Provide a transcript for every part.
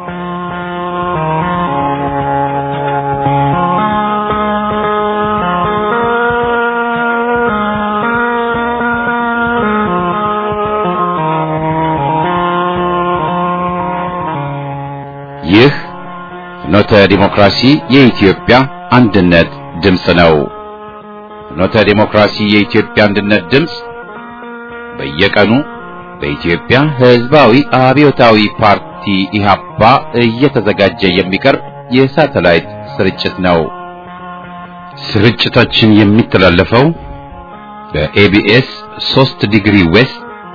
ይህ ፍኖተ ዲሞክራሲ የኢትዮጵያ አንድነት ድምፅ ነው። ፍኖተ ዲሞክራሲ የኢትዮጵያ አንድነት ድምፅ በየቀኑ በኢትዮጵያ ሕዝባዊ አብዮታዊ ፓርቲ ኢህአፓ እየተዘጋጀ የሚቀርብ የሳተላይት ስርጭት ነው። ስርጭታችን የሚተላለፈው በኤቢኤስ 3 ዲግሪ ዌስት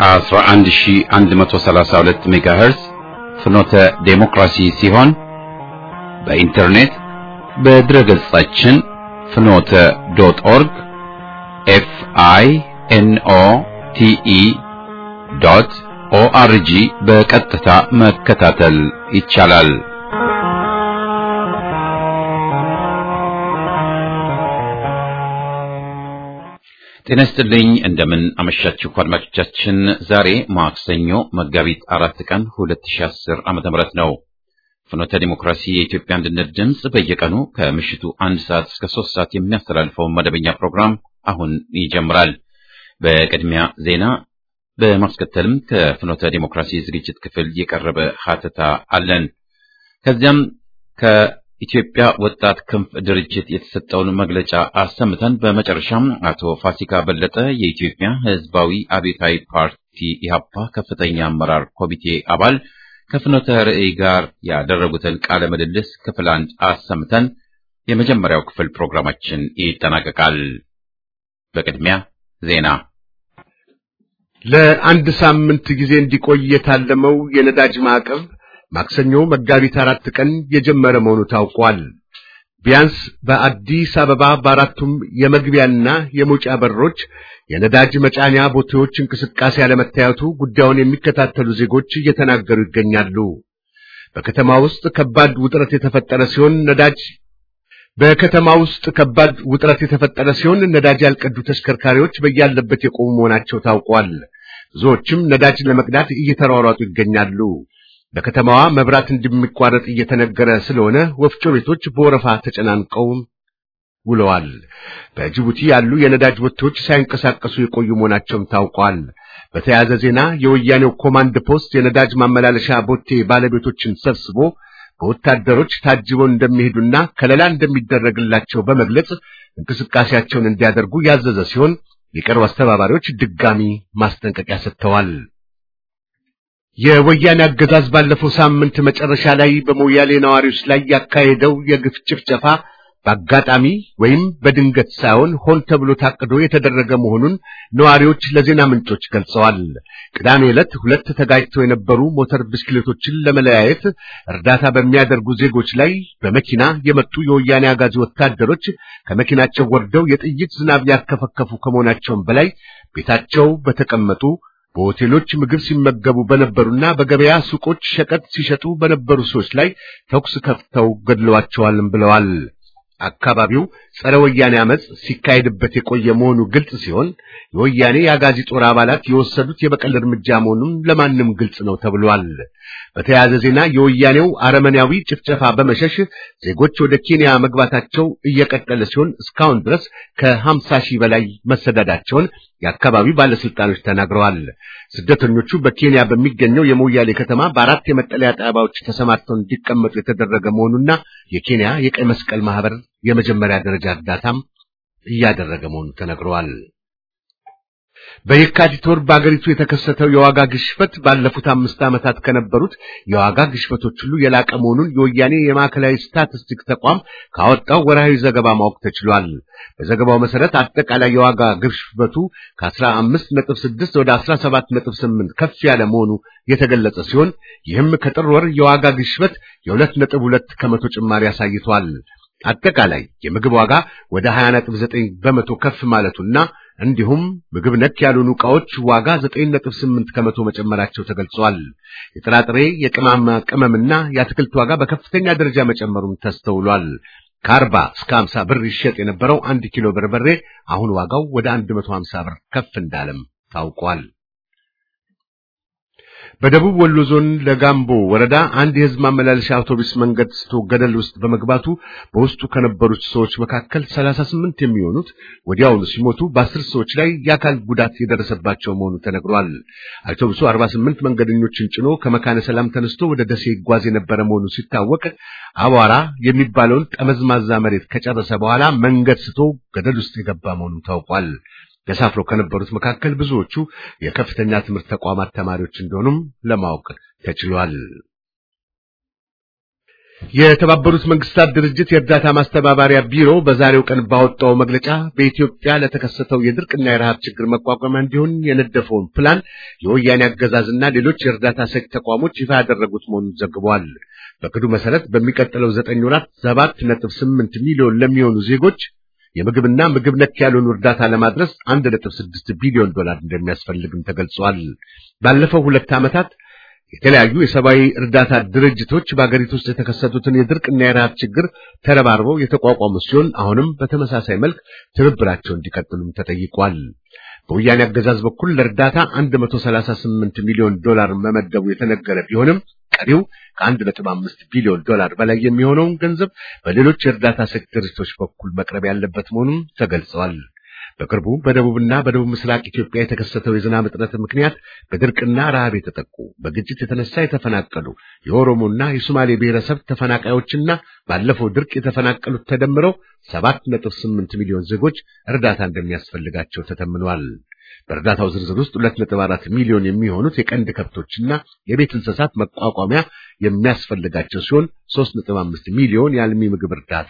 11132 ሜጋሄርዝ ፍኖተ ዴሞክራሲ ሲሆን በኢንተርኔት በድረ ገጻችን ፍኖተ ዶት ኦርግ ኤፍ አይ ኤን ኦ ቲ ኢ ዶት ኦአርጂ በቀጥታ መከታተል ይቻላል። ጤና ይስጥልኝ። እንደምን አመሻችሁ አድማጮቻችን። ዛሬ ማክሰኞ መጋቢት አራት ቀን 2010 ዓመተ ምህረት ነው። ፍኖተ ዲሞክራሲ የኢትዮጵያ አንድነት ድምፅ በየቀኑ ከምሽቱ አንድ ሰዓት እስከ ሶስት ሰዓት የሚያስተላልፈውን መደበኛ ፕሮግራም አሁን ይጀምራል። በቅድሚያ ዜና፣ በማስከተልም ከፍኖተ ዲሞክራሲ ዝግጅት ክፍል የቀረበ ሀተታ አለን። ከዚያም ከኢትዮጵያ ወጣት ክንፍ ድርጅት የተሰጠውን መግለጫ አሰምተን በመጨረሻም አቶ ፋሲካ በለጠ የኢትዮጵያ ሕዝባዊ አብዮታዊ ፓርቲ ኢህአፓ ከፍተኛ አመራር ኮሚቴ አባል ከፍኖተ ርዕይ ጋር ያደረጉትን ቃለ ምልልስ ክፍል አንድ አሰምተን የመጀመሪያው ክፍል ፕሮግራማችን ይጠናቀቃል። በቅድሚያ ዜና። ለአንድ ሳምንት ጊዜ እንዲቆይ የታለመው የነዳጅ ማዕቀብ ማክሰኞ መጋቢት አራት ቀን የጀመረ መሆኑ ታውቋል። ቢያንስ በአዲስ አበባ በአራቱም የመግቢያና የመውጫ በሮች የነዳጅ መጫኛ ቦቴዎች እንቅስቃሴ ያለመታየቱ ጉዳዩን የሚከታተሉ ዜጎች እየተናገሩ ይገኛሉ። በከተማ ውስጥ ከባድ ውጥረት የተፈጠረ ሲሆን ነዳጅ በከተማ ውስጥ ከባድ ውጥረት የተፈጠረ ሲሆን ነዳጅ ያልቀዱ ተሽከርካሪዎች በያለበት የቆሙ መሆናቸው ታውቋል። ብዙዎችም ነዳጅ ለመቅዳት እየተሯሯጡ ይገኛሉ። በከተማዋ መብራት እንደሚቋረጥ እየተነገረ ስለሆነ ወፍጮ ቤቶች በወረፋ ተጨናንቀው ውለዋል። በጅቡቲ ያሉ የነዳጅ ቦቴዎች ሳይንቀሳቀሱ የቆዩ መሆናቸውም ታውቋል። በተያያዘ ዜና የወያኔው ኮማንድ ፖስት የነዳጅ ማመላለሻ ቦቴ ባለቤቶችን ሰብስቦ በወታደሮች ታጅበው እንደሚሄዱና ከለላ እንደሚደረግላቸው በመግለጽ እንቅስቃሴያቸውን እንዲያደርጉ ያዘዘ ሲሆን የቀሩ አስተባባሪዎች ድጋሚ ማስጠንቀቂያ ሰጥተዋል። የወያኔ አገዛዝ ባለፈው ሳምንት መጨረሻ ላይ በሞያሌ ነዋሪዎች ላይ ያካሄደው የግፍ ጭፍጨፋ በአጋጣሚ ወይም በድንገት ሳይሆን ሆን ተብሎ ታቅዶ የተደረገ መሆኑን ነዋሪዎች ለዜና ምንጮች ገልጸዋል። ቅዳሜ ዕለት ሁለት ተጋጭተው የነበሩ ሞተር ብስክሌቶችን ለመለያየት እርዳታ በሚያደርጉ ዜጎች ላይ በመኪና የመጡ የወያኔ አጋዚ ወታደሮች ከመኪናቸው ወርደው የጥይት ዝናብ ያከፈከፉ ከመሆናቸውም በላይ ቤታቸው በተቀመጡ በሆቴሎች ምግብ ሲመገቡ በነበሩና በገበያ ሱቆች ሸቀጥ ሲሸጡ በነበሩ ሰዎች ላይ ተኩስ ከፍተው ገድለዋቸዋልም ብለዋል። አካባቢው ጸረ ወያኔ አመጽ ሲካሄድበት የቆየ መሆኑ ግልጽ ሲሆን የወያኔ የአጋዚ ጦር አባላት የወሰዱት የበቀል እርምጃ መሆኑን ለማንም ግልጽ ነው ተብሏል። በተያያዘ ዜና የወያኔው አረመኔያዊ ጭፍጨፋ በመሸሽ ዜጎች ወደ ኬንያ መግባታቸው እየቀጠለ ሲሆን እስካሁን ድረስ ከሀምሳ ሺህ በላይ መሰዳዳቸውን የአካባቢው ባለስልጣኖች ተናግረዋል። ስደተኞቹ በኬንያ በሚገኘው የሞያሌ ከተማ በአራት የመጠለያ ጣቢያዎች ተሰማርተው እንዲቀመጡ የተደረገ መሆኑና የኬንያ የቀይ መስቀል ማህበር የመጀመሪያ ደረጃ እርዳታም እያደረገ መሆኑ ተነግረዋል። በየካቲት ወር በአገሪቱ የተከሰተው የዋጋ ግሽበት ባለፉት አምስት ዓመታት ከነበሩት የዋጋ ግሽበቶች ሁሉ የላቀ መሆኑን የወያኔ የማዕከላዊ ስታቲስቲክ ተቋም ካወጣው ወርሃዊ ዘገባ ማወቅ ተችሏል። በዘገባው መሰረት አጠቃላይ የዋጋ ግሽበቱ ከ15.6 ወደ 17.8 ከፍ ያለ መሆኑ የተገለጸ ሲሆን ይህም ከጥር ወር የዋጋ ግሽበት የ2.2 ከመቶ ጭማሪ አሳይቷል። አጠቃላይ የምግብ ዋጋ ወደ 20.9 በመቶ ከፍ ማለቱና እንዲሁም ምግብ ነክ ያልሆኑ ዕቃዎች ዋጋ 9.8 ከመቶ መጨመራቸው ተገልጿል። የጥራጥሬ የቅመማ ቅመምና የአትክልት ዋጋ በከፍተኛ ደረጃ መጨመሩም ተስተውሏል። ከአርባ እስከ 50 ብር ይሸጥ የነበረው አንድ ኪሎ በርበሬ አሁን ዋጋው ወደ 150 ብር ከፍ እንዳለም ታውቋል። በደቡብ ወሎ ዞን ለጋምቦ ወረዳ አንድ የህዝብ ማመላለሻ አውቶቡስ መንገድ ስቶ ገደል ውስጥ በመግባቱ በውስጡ ከነበሩት ሰዎች መካከል 38 የሚሆኑት ወዲያውኑ ሲሞቱ በአስር ሰዎች ላይ የአካል ጉዳት የደረሰባቸው መሆኑ ተነግሯል። አውቶቡሱ 48 መንገደኞችን ጭኖ ከመካነ ሰላም ተነስቶ ወደ ደሴ ይጓዝ የነበረ መሆኑ ሲታወቅ አቧራ የሚባለውን ጠመዝማዛ መሬት ከጨረሰ በኋላ መንገድ ስቶ ገደል ውስጥ የገባ መሆኑ ታውቋል። ተሳፍረው ከነበሩት መካከል ብዙዎቹ የከፍተኛ ትምህርት ተቋማት ተማሪዎች እንደሆኑም ለማወቅ ተችሏል። የተባበሩት መንግስታት ድርጅት የእርዳታ ማስተባበሪያ ቢሮ በዛሬው ቀን ባወጣው መግለጫ በኢትዮጵያ ለተከሰተው የድርቅና የረሃብ ችግር መቋቋሚያ እንዲሆን የነደፈውን ፕላን የወያኔ አገዛዝና ሌሎች የእርዳታ ሰጪ ተቋሞች ይፋ ያደረጉት መሆኑን ዘግቧል። በቅዱ መሰረት በሚቀጥለው ዘጠኝ ወራት ሰባት ነጥብ ስምንት ሚሊዮን ለሚሆኑ ዜጎች የምግብና ምግብ ነክ ያልሆኑ እርዳታ ለማድረስ 1.6 ቢሊዮን ዶላር እንደሚያስፈልግም ተገልጿል። ባለፈው ሁለት ዓመታት የተለያዩ የሰብአዊ እርዳታ ድርጅቶች በአገሪቱ ውስጥ የተከሰቱትን የድርቅና የረሃብ ችግር ተረባርበው የተቋቋሙ ሲሆን አሁንም በተመሳሳይ መልክ ትብብራቸው እንዲቀጥሉም ተጠይቋል። በወያኔ አገዛዝ በኩል ለእርዳታ 138 ሚሊዮን ዶላር መመደቡ የተነገረ ቢሆንም ቀሪው ከ1.5 ቢሊዮን ዶላር በላይ የሚሆነውን ገንዘብ በሌሎች የእርዳታ ሰጪ ድርጅቶች በኩል መቅረብ ያለበት መሆኑን ተገልጸዋል። በቅርቡ በደቡብና በደቡብ ምስራቅ ኢትዮጵያ የተከሰተው የዝናብ እጥረት ምክንያት በድርቅና ረሃብ የተጠቁ በግጭት የተነሳ የተፈናቀሉ የኦሮሞና የሶማሌ ብሔረሰብ ተፈናቃዮችና ባለፈው ድርቅ የተፈናቀሉት ተደምረው 7.8 ሚሊዮን ዜጎች እርዳታ እንደሚያስፈልጋቸው ተተምኗል። በእርዳታው ዝርዝር ውስጥ 2.4 ሚሊዮን የሚሆኑት የቀንድ ከብቶችና የቤት እንስሳት መቋቋሚያ የሚያስፈልጋቸው ሲሆን 3.5 ሚሊዮን የአልሚ ምግብ እርዳታ፣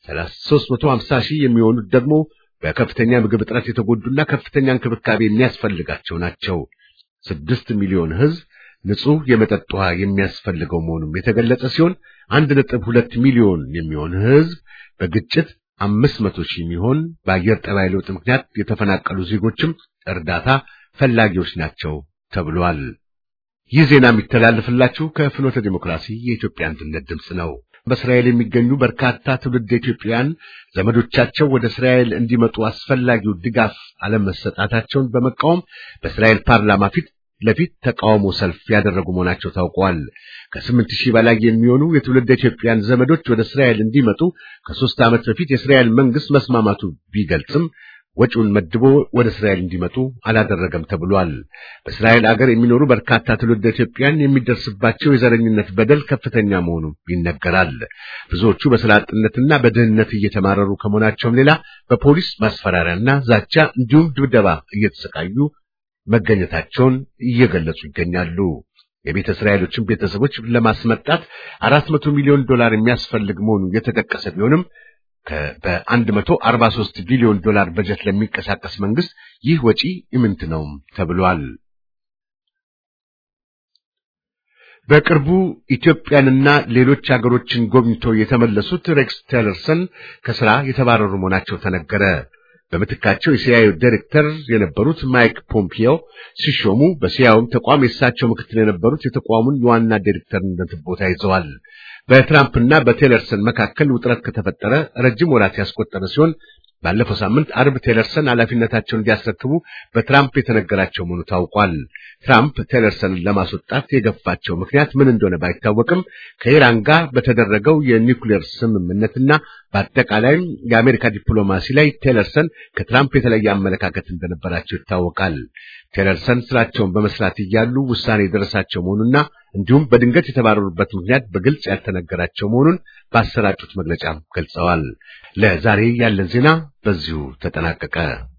350 ሺህ የሚሆኑት ደግሞ በከፍተኛ ምግብ እጥረት የተጎዱና ከፍተኛ እንክብካቤ የሚያስፈልጋቸው ናቸው። ስድስት ሚሊዮን ሕዝብ ንጹህ የመጠጥ ውሃ የሚያስፈልገው መሆኑም የተገለጸ ሲሆን አንድ ነጥብ ሁለት ሚሊዮን የሚሆን ሕዝብ በግጭት አምስት መቶ ሺህ የሚሆን በአየር ጠባይ ለውጥ ምክንያት የተፈናቀሉ ዜጎችም እርዳታ ፈላጊዎች ናቸው ተብሏል። ይህ ዜና የሚተላለፍላችሁ ከፍኖተ ዲሞክራሲ የኢትዮጵያ አንድነት ድምፅ ነው። በእስራኤል የሚገኙ በርካታ ትውልድ ኢትዮጵያውያን ዘመዶቻቸው ወደ እስራኤል እንዲመጡ አስፈላጊው ድጋፍ አለመሰጣታቸውን በመቃወም በእስራኤል ፓርላማ ፊት ለፊት ተቃውሞ ሰልፍ ያደረጉ መሆናቸው ታውቋል። ከስምንት ሺህ በላይ የሚሆኑ የትውልድ ኢትዮጵያውያን ዘመዶች ወደ እስራኤል እንዲመጡ ከሦስት ዓመት በፊት የእስራኤል መንግስት መስማማቱ ቢገልጽም ወጪውን መድቦ ወደ እስራኤል እንዲመጡ አላደረገም ተብሏል። በእስራኤል አገር የሚኖሩ በርካታ ትውልደ ኢትዮጵያን የሚደርስባቸው የዘረኝነት በደል ከፍተኛ መሆኑ ይነገራል። ብዙዎቹ በስራ አጥነትና በድህነት እየተማረሩ ከመሆናቸውም ሌላ በፖሊስ ማስፈራሪያና ዛቻ እንዲሁም ድብደባ እየተሰቃዩ መገኘታቸውን እየገለጹ ይገኛሉ። የቤተ እስራኤሎችን ቤተሰቦች ለማስመጣት አራት መቶ ሚሊዮን ዶላር የሚያስፈልግ መሆኑ የተጠቀሰ ቢሆንም በ143 ቢሊዮን ዶላር በጀት ለሚንቀሳቀስ መንግስት ይህ ወጪ ኢምንት ነው ተብሏል። በቅርቡ ኢትዮጵያንና ሌሎች ሀገሮችን ጎብኝቶ የተመለሱት ሬክስ ቲለርሰን ከስራ የተባረሩ መሆናቸው ተነገረ። በምትካቸው የሲአይኤ ዳይሬክተር የነበሩት ማይክ ፖምፒዮ ሲሾሙ በሲአይኤም ተቋም የእሳቸው ምክትል የነበሩት የተቋሙን የዋና ዳይሬክተርነት ቦታ ይዘዋል። በትራምፕና በቴለርሰን መካከል ውጥረት ከተፈጠረ ረጅም ወራት ያስቆጠረ ሲሆን ባለፈው ሳምንት አርብ ቴለርሰን ኃላፊነታቸውን እንዲያስረክቡ በትራምፕ የተነገራቸው መሆኑ ታውቋል። ትራምፕ ቴለርሰንን ለማስወጣት የገፋቸው ምክንያት ምን እንደሆነ ባይታወቅም ከኢራን ጋር በተደረገው የኒውክሌር ስምምነትና በአጠቃላይም የአሜሪካ ዲፕሎማሲ ላይ ቴለርሰን ከትራምፕ የተለየ አመለካከት እንደነበራቸው ይታወቃል። ቴለርሰን ስራቸውን በመስራት እያሉ ውሳኔ የደረሳቸው መሆኑና እንዲሁም በድንገት የተባረሩበት ምክንያት በግልጽ ያልተነገራቸው መሆኑን ባሰራጩት መግለጫ ገልጸዋል። ለዛሬ ያለን ዜና በዚሁ ተጠናቀቀ።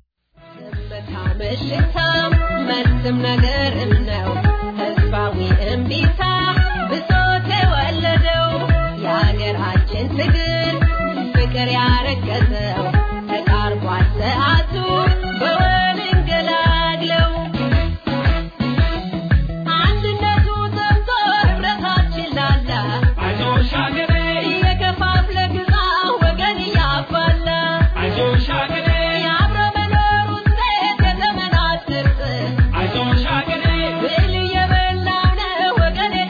መልስም ነገርም ነው ህዝባዊ እምቢታ ብሶት የወለደው የሀገራችን ትግል ፍቅር ያረገዘው ተቃርቧል ሰዓቱ በወል እንገላግለው አንድነቱ ጠምቶ ህብረታችን ላላ አይዞሽ ሀገሬ እየከፋፍለ ግዛ ወገን እያባላ አይዞሽ ሀገሬ የአብሮ መኖር ውጤት የዘመናት ስርጥ አይዞሽ ሀገሬ ብል እየበላው ነው ወገን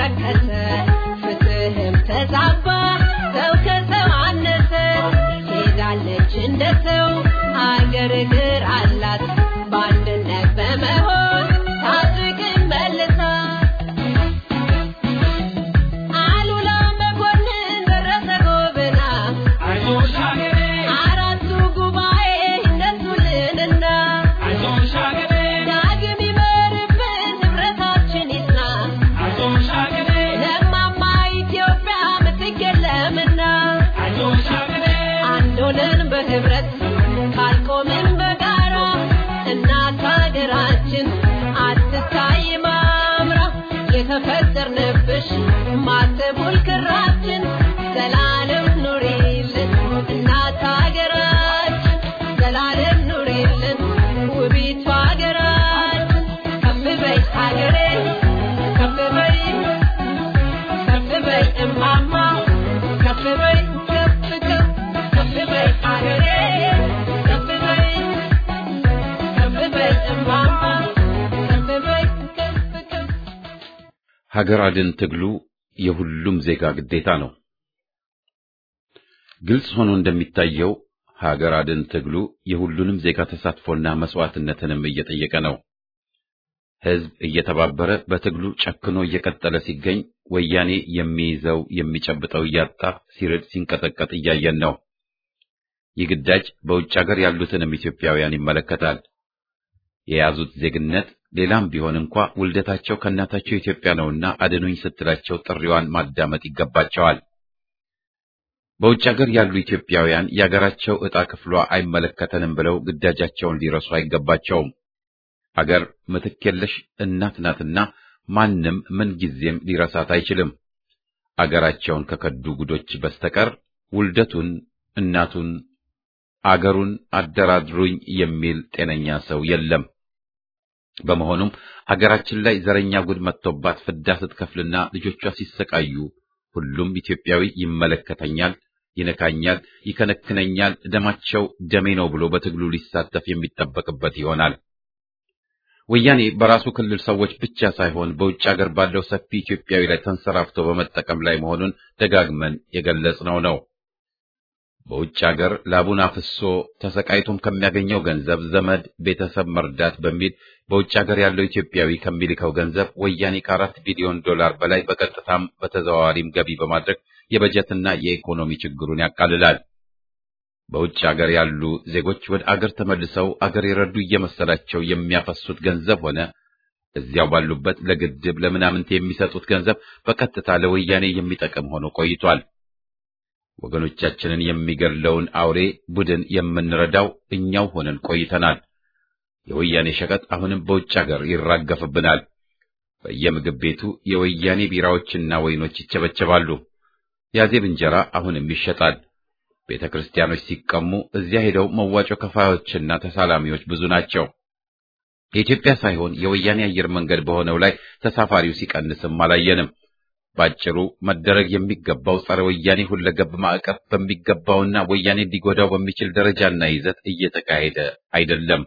ረከሰ ፍትህም ተዛባ ሰው ከሰው አነሰ ሄዳለች እንደ ሰው አገር እግር አላት በአንድነት በመሆን ታድግም መልሳ አሉላ መኮንን ደረሰ ጎብና አይዞሽ ሀገሬ አራቱ ጉባኤ እነሱልንና አይዞሽ ሀገሬ ዳግም ይመርብን ንብረታችን ይጽና አይዞሽ ሀገሬ ለማማ ኢትዮጵያ ምትክ የለምና አይዞሽ ሀገሬ አንድ ሆነን በህብረት ካልቆምን በጋራ እናት ሀገራችን አትታይ ማምራ የተፈጠርንብሽ ማተቡል ክራችን ዘላለም ኑሪልን እናት ሀገራችን ዘላለም ኑሪልን ውቢቷ ሀገራችን ከፍ በይ ሀገሬ ከፍ በይ ከፍ በይ እማማ ከፍ በይ ከፍ ከፍ ከፍ በይ ሀገሬ ከፍ በይ ከፍ በይ እማማ ከፍ በይ ከፍ ከፍ ሀገር አድን ትግሉ የሁሉም ዜጋ ግዴታ ነው። ግልጽ ሆኖ እንደሚታየው ሀገር አድን ትግሉ የሁሉንም ዜጋ ተሳትፎና መስዋዕትነትንም እየጠየቀ ነው። ሕዝብ እየተባበረ በትግሉ ጨክኖ እየቀጠለ ሲገኝ ወያኔ የሚይዘው የሚጨብጠው እያጣ ሲርድ ሲንቀጠቀጥ እያየን ነው። ይህ ግዳጅ በውጭ ሀገር ያሉትንም ኢትዮጵያውያን ይመለከታል። የያዙት ዜግነት ሌላም ቢሆን እንኳ ውልደታቸው ከእናታቸው ኢትዮጵያ ነውና አድኑኝ ስትላቸው ጥሪዋን ማዳመጥ ይገባቸዋል። በውጭ ሀገር ያሉ ኢትዮጵያውያን የአገራቸው ዕጣ ክፍሏ አይመለከተንም ብለው ግዳጃቸውን ሊረሱ አይገባቸውም። አገር ምትክ የለሽ እናት ናትና ማንም ምን ጊዜም ሊረሳት አይችልም። አገራቸውን ከከዱ ጉዶች በስተቀር ውልደቱን፣ እናቱን፣ አገሩን አደራድሩኝ የሚል ጤነኛ ሰው የለም። በመሆኑም ሀገራችን ላይ ዘረኛ ጉድ መጥቶባት ፍዳ ስትከፍልና ልጆቿ ሲሰቃዩ ሁሉም ኢትዮጵያዊ ይመለከተኛል፣ ይነካኛል፣ ይከነክነኛል፣ ደማቸው ደሜ ነው ብሎ በትግሉ ሊሳተፍ የሚጠበቅበት ይሆናል። ወያኔ በራሱ ክልል ሰዎች ብቻ ሳይሆን በውጭ ሀገር ባለው ሰፊ ኢትዮጵያዊ ላይ ተንሰራፍቶ በመጠቀም ላይ መሆኑን ደጋግመን የገለጽነው ነው። በውጭ ሀገር ላቡን አፍሶ ተሰቃይቶም ከሚያገኘው ገንዘብ ዘመድ ቤተሰብ መርዳት በሚል በውጭ ሀገር ያለው ኢትዮጵያዊ ከሚልከው ገንዘብ ወያኔ ከአራት ቢሊዮን ዶላር በላይ በቀጥታም በተዘዋዋሪም ገቢ በማድረግ የበጀትና የኢኮኖሚ ችግሩን ያቃልላል። በውጭ ሀገር ያሉ ዜጎች ወደ አገር ተመልሰው አገር የረዱ እየመሰላቸው የሚያፈሱት ገንዘብ ሆነ እዚያው ባሉበት ለግድብ ለምናምንት የሚሰጡት ገንዘብ በቀጥታ ለወያኔ የሚጠቅም ሆኖ ቆይቷል። ወገኖቻችንን የሚገድለውን አውሬ ቡድን የምንረዳው እኛው ሆነን ቆይተናል። የወያኔ ሸቀጥ አሁንም በውጭ ሀገር ይራገፍብናል። በየምግብ ቤቱ የወያኔ ቢራዎችና ወይኖች ይቸበቸባሉ። ያዜብ እንጀራ አሁንም ይሸጣል። ቤተ ክርስቲያኖች ሲቀሙ እዚያ ሄደው መዋጮ ከፋዮችና ተሳላሚዎች ብዙ ናቸው። የኢትዮጵያ ሳይሆን የወያኔ አየር መንገድ በሆነው ላይ ተሳፋሪው ሲቀንስም አላየንም። ባጭሩ መደረግ የሚገባው ጸረ ወያኔ ሁለገብ ማዕቀፍ በሚገባውና ወያኔ ሊጎዳው በሚችል ደረጃና ይዘት እየተካሄደ አይደለም።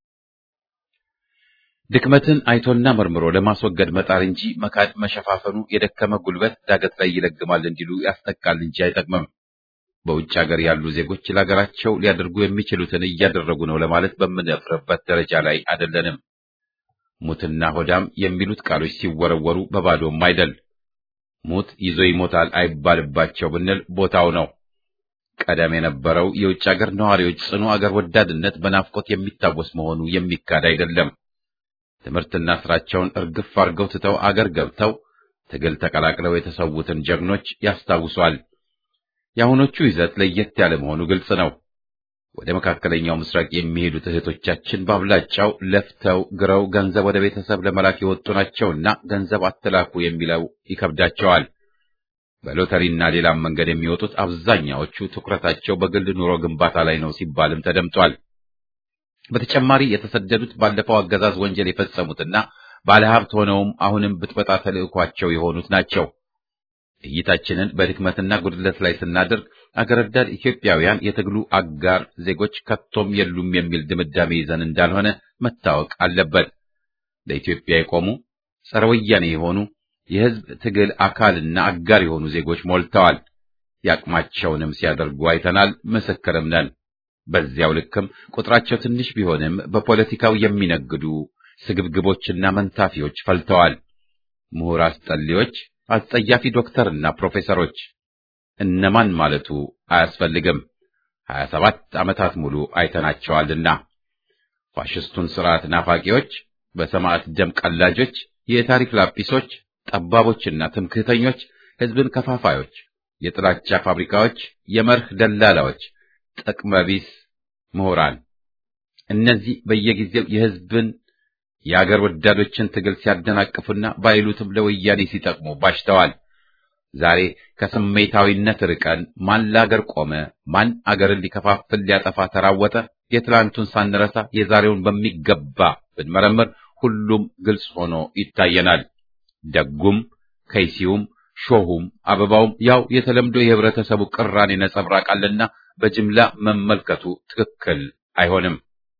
ድክመትን አይቶና መርምሮ ለማስወገድ መጣር እንጂ መካድ መሸፋፈኑ የደከመ ጉልበት ዳገት ላይ ይለግማል እንዲሉ ያስጠቃል እንጂ አይጠቅምም። በውጭ ሀገር ያሉ ዜጎች ለሀገራቸው ሊያደርጉ የሚችሉትን እያደረጉ ነው ለማለት በምንደፍርበት ደረጃ ላይ አይደለንም። ሙትና ሆዳም የሚሉት ቃሎች ሲወረወሩ በባዶም አይደል። ሙት ይዞ ይሞታል አይባልባቸው ብንል ቦታው ነው። ቀደም የነበረው የውጭ ሀገር ነዋሪዎች ጽኑ አገር ወዳድነት በናፍቆት የሚታወስ መሆኑ የሚካድ አይደለም። ትምህርትና ስራቸውን እርግፍ አርገው ትተው አገር ገብተው ትግል ተቀላቅለው የተሰዉትን ጀግኖች ያስታውሷል። የአሁኖቹ ይዘት ለየት ያለ መሆኑ ግልጽ ነው። ወደ መካከለኛው ምስራቅ የሚሄዱት እህቶቻችን በአብላጫው ለፍተው ግረው ገንዘብ ወደ ቤተሰብ ለመላክ የወጡ ናቸውና ገንዘብ አትላኩ የሚለው ይከብዳቸዋል። በሎተሪና ሌላም መንገድ የሚወጡት አብዛኛዎቹ ትኩረታቸው በግል ኑሮ ግንባታ ላይ ነው ሲባልም ተደምጧል። በተጨማሪ የተሰደዱት ባለፈው አገዛዝ ወንጀል የፈጸሙትና ባለሀብት ሆነውም አሁንም ብጥበጣ ተልዕኳቸው የሆኑት ናቸው። እይታችንን በድክመትና ጉድለት ላይ ስናደርግ አገር ወዳድ ኢትዮጵያውያን የትግሉ አጋር ዜጎች ከቶም የሉም የሚል ድምዳሜ ይዘን እንዳልሆነ መታወቅ አለበት። ለኢትዮጵያ የቆሙ ጸረ ወያኔ የሆኑ የሕዝብ ትግል አካልና አጋር የሆኑ ዜጎች ሞልተዋል። ያቅማቸውንም ሲያደርጉ አይተናል፣ ምስክርም ነን። በዚያው ልክም ቁጥራቸው ትንሽ ቢሆንም በፖለቲካው የሚነግዱ ስግብግቦችና መንታፊዎች ፈልተዋል። ምሁር አስጠሊዎች፣ አስጸያፊ ዶክተርና ፕሮፌሰሮች እነማን ማለቱ አያስፈልግም። ሀያ ሰባት ዓመታት ሙሉ አይተናቸዋልና ፋሽስቱን ስርዓት ናፋቂዎች፣ በሰማዕት ደም ቀላጆች፣ የታሪክ ላጲሶች፣ ጠባቦችና ትምክህተኞች፣ ሕዝብን ከፋፋዮች፣ የጥላቻ ፋብሪካዎች፣ የመርህ ደላላዎች፣ ጥቅመቢስ ምሁራን እነዚህ በየጊዜው የሕዝብን የአገር ወዳዶችን ትግል ሲያደናቅፉና ባይሉትም ለወያኔ ሲጠቅሙ ባሽተዋል። ዛሬ ከስሜታዊነት ርቀን ማን ለአገር ቆመ፣ ማን አገርን ሊከፋፍል ሊያጠፋ ተራወጠ፣ የትላንቱን ሳንረሳ የዛሬውን በሚገባ ብንመረምር ሁሉም ግልጽ ሆኖ ይታየናል። ደጉም ከይሲውም ሾሁም አበባውም ያው የተለምዶ የህብረተሰቡ ቅራኔ ነጸብራቅ አለና በጅምላ መመልከቱ ትክክል አይሆንም።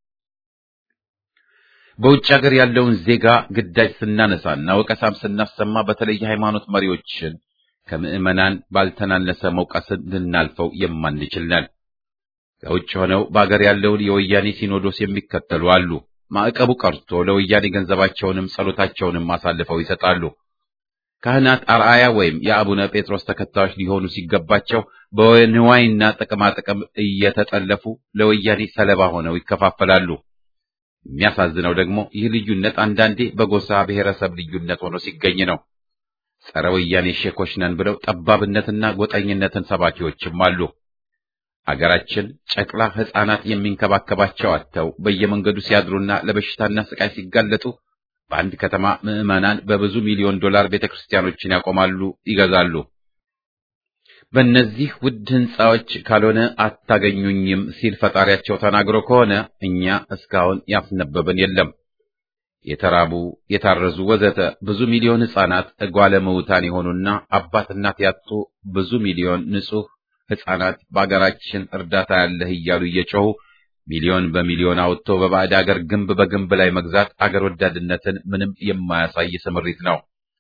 በውጭ ሀገር ያለውን ዜጋ ግዳጅ ስናነሳና ወቀሳም ስናሰማ በተለይ የሃይማኖት መሪዎችን ከምዕመናን ባልተናነሰ መውቀስን ልናልፈው የማንችል ነን። ከውጭ ሆነው በአገር ያለውን የወያኔ ሲኖዶስ የሚከተሉ አሉ። ማዕቀቡ ቀርቶ ለወያኔ ገንዘባቸውንም ጸሎታቸውንም አሳልፈው ይሰጣሉ። ካህናት አርአያ ወይም የአቡነ ጴጥሮስ ተከታዮች ሊሆኑ ሲገባቸው በንዋይና ጥቅማጥቅም እየተጠለፉ ለወያኔ ሰለባ ሆነው ይከፋፈላሉ። የሚያሳዝነው ደግሞ ይህ ልዩነት አንዳንዴ በጎሳ ብሔረሰብ ልዩነት ሆኖ ሲገኝ ነው። ጸረ ወያኔ ሼኮች ነን ብለው ጠባብነትና ጎጠኝነትን ሰባኪዎችም አሉ። አገራችን ጨቅላ ሕፃናት የሚንከባከባቸው አጥተው በየመንገዱ ሲያድሩና ለበሽታና ስቃይ ሲጋለጡ በአንድ ከተማ ምዕመናን በብዙ ሚሊዮን ዶላር ቤተክርስቲያኖችን ያቆማሉ፣ ይገዛሉ። በእነዚህ ውድ ሕንፃዎች ካልሆነ አታገኙኝም ሲል ፈጣሪያቸው ተናግሮ ከሆነ እኛ እስካሁን ያስነበበን የለም። የተራቡ የታረዙ ወዘተ ብዙ ሚሊዮን ሕፃናት እጓለ ምውታን የሆኑና አባት እናት ያጡ ብዙ ሚሊዮን ንጹሕ ሕፃናት በአገራችን እርዳታ ያለህ እያሉ እየጮሁ ሚሊዮን በሚሊዮን አውጥቶ በባዕድ አገር ግንብ በግንብ ላይ መግዛት አገር ወዳድነትን ምንም የማያሳይ ስምሪት ነው።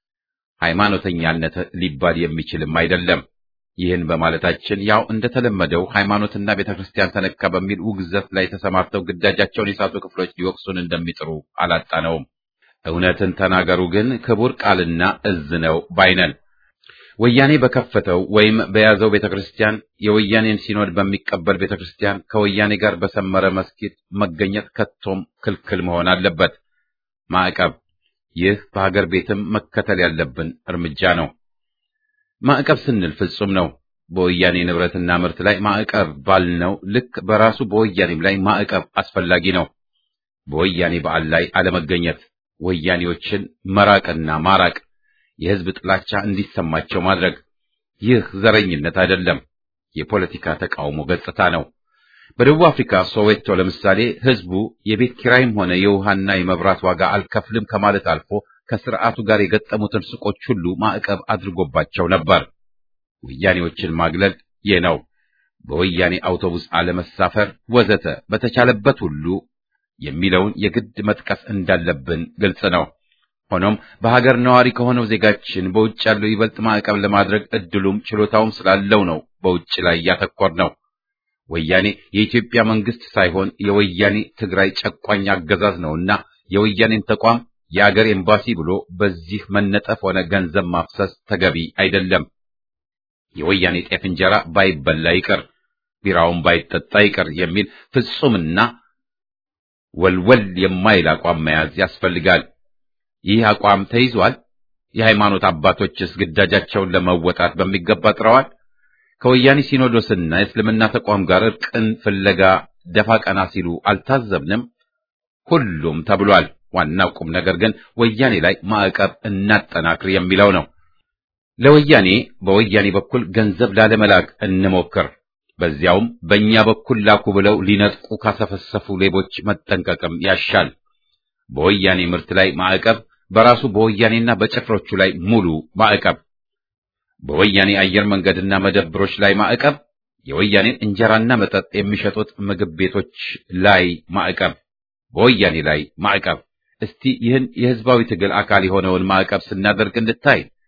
ሃይማኖተኛነት ሊባል የሚችልም አይደለም። ይህን በማለታችን ያው እንደተለመደው ሃይማኖትና ቤተክርስቲያን ተነካ በሚል ውግዘት ላይ ተሰማርተው ግዳጃቸውን የሳቱ ክፍሎች ሊወቅሱን እንደሚጥሩ አላጣነውም። እውነትን ተናገሩ ግን ክቡር ቃልና እዝ ነው ባይነን። ወያኔ በከፈተው ወይም በያዘው ቤተክርስቲያን የወያኔን ሲኖድ በሚቀበል ቤተክርስቲያን ከወያኔ ጋር በሰመረ መስጊድ መገኘት ከቶም ክልክል መሆን አለበት። ማዕቀብ፣ ይህ በሀገር ቤትም መከተል ያለብን እርምጃ ነው። ማዕቀብ ስንል ፍጹም ነው። በወያኔ ንብረትና ምርት ላይ ማዕቀብ ባልነው ልክ በራሱ በወያኔም ላይ ማዕቀብ አስፈላጊ ነው። በወያኔ በዓል ላይ አለመገኘት፣ ወያኔዎችን መራቅና ማራቅ የህዝብ ጥላቻ እንዲሰማቸው ማድረግ ይህ ዘረኝነት አይደለም፣ የፖለቲካ ተቃውሞ ገጽታ ነው። በደቡብ አፍሪካ ሶዌቶ ለምሳሌ ህዝቡ የቤት ኪራይም ሆነ የውሃና የመብራት ዋጋ አልከፍልም ከማለት አልፎ ከስርዓቱ ጋር የገጠሙትን ሱቆች ሁሉ ማዕቀብ አድርጎባቸው ነበር። ወያኔዎችን ማግለል ይህ ነው። በወያኔ አውቶቡስ አለመሳፈር ወዘተ በተቻለበት ሁሉ የሚለውን የግድ መጥቀስ እንዳለብን ግልጽ ነው። ሆኖም በሀገር ነዋሪ ከሆነው ዜጋችን በውጭ ያለው ይበልጥ ማዕቀብ ለማድረግ እድሉም ችሎታውም ስላለው ነው በውጭ ላይ ያተኮር ነው። ወያኔ የኢትዮጵያ መንግስት ሳይሆን የወያኔ ትግራይ ጨቋኝ አገዛዝ ነውና የወያኔን ተቋም የአገር ኤምባሲ ብሎ በዚህ መነጠፍ ሆነ ገንዘብ ማፍሰስ ተገቢ አይደለም። የወያኔ ጤፍ እንጀራ ባይበላ ይቅር፣ ቢራውን ባይጠጣ ይቅር የሚል ፍጹምና ወልወል የማይል አቋም መያዝ ያስፈልጋል። ይህ አቋም ተይዟል። የሃይማኖት አባቶችስ ግዳጃቸውን ለመወጣት በሚገባ ጥረዋል። ከወያኔ ሲኖዶስና የእስልምና ተቋም ጋር እርቅን ፍለጋ ደፋ ቀና ሲሉ አልታዘብንም? ሁሉም ተብሏል። ዋናው ቁም ነገር ግን ወያኔ ላይ ማዕቀብ እናጠናክር የሚለው ነው። ለወያኔ በወያኔ በኩል ገንዘብ ላለመላክ እንሞክር። በዚያውም በእኛ በኩል ላኩ ብለው ሊነጥቁ ካሰፈሰፉ ሌቦች መጠንቀቅም ያሻል። በወያኔ ምርት ላይ ማዕቀብ፣ በራሱ በወያኔና በጭፍሮቹ ላይ ሙሉ ማዕቀብ፣ በወያኔ አየር መንገድና መደብሮች ላይ ማዕቀብ፣ የወያኔን እንጀራና መጠጥ የሚሸጡት ምግብ ቤቶች ላይ ማዕቀብ፣ በወያኔ ላይ ማዕቀብ። እስቲ ይህን የህዝባዊ ትግል አካል የሆነውን ማዕቀብ ስናደርግ እንድታይ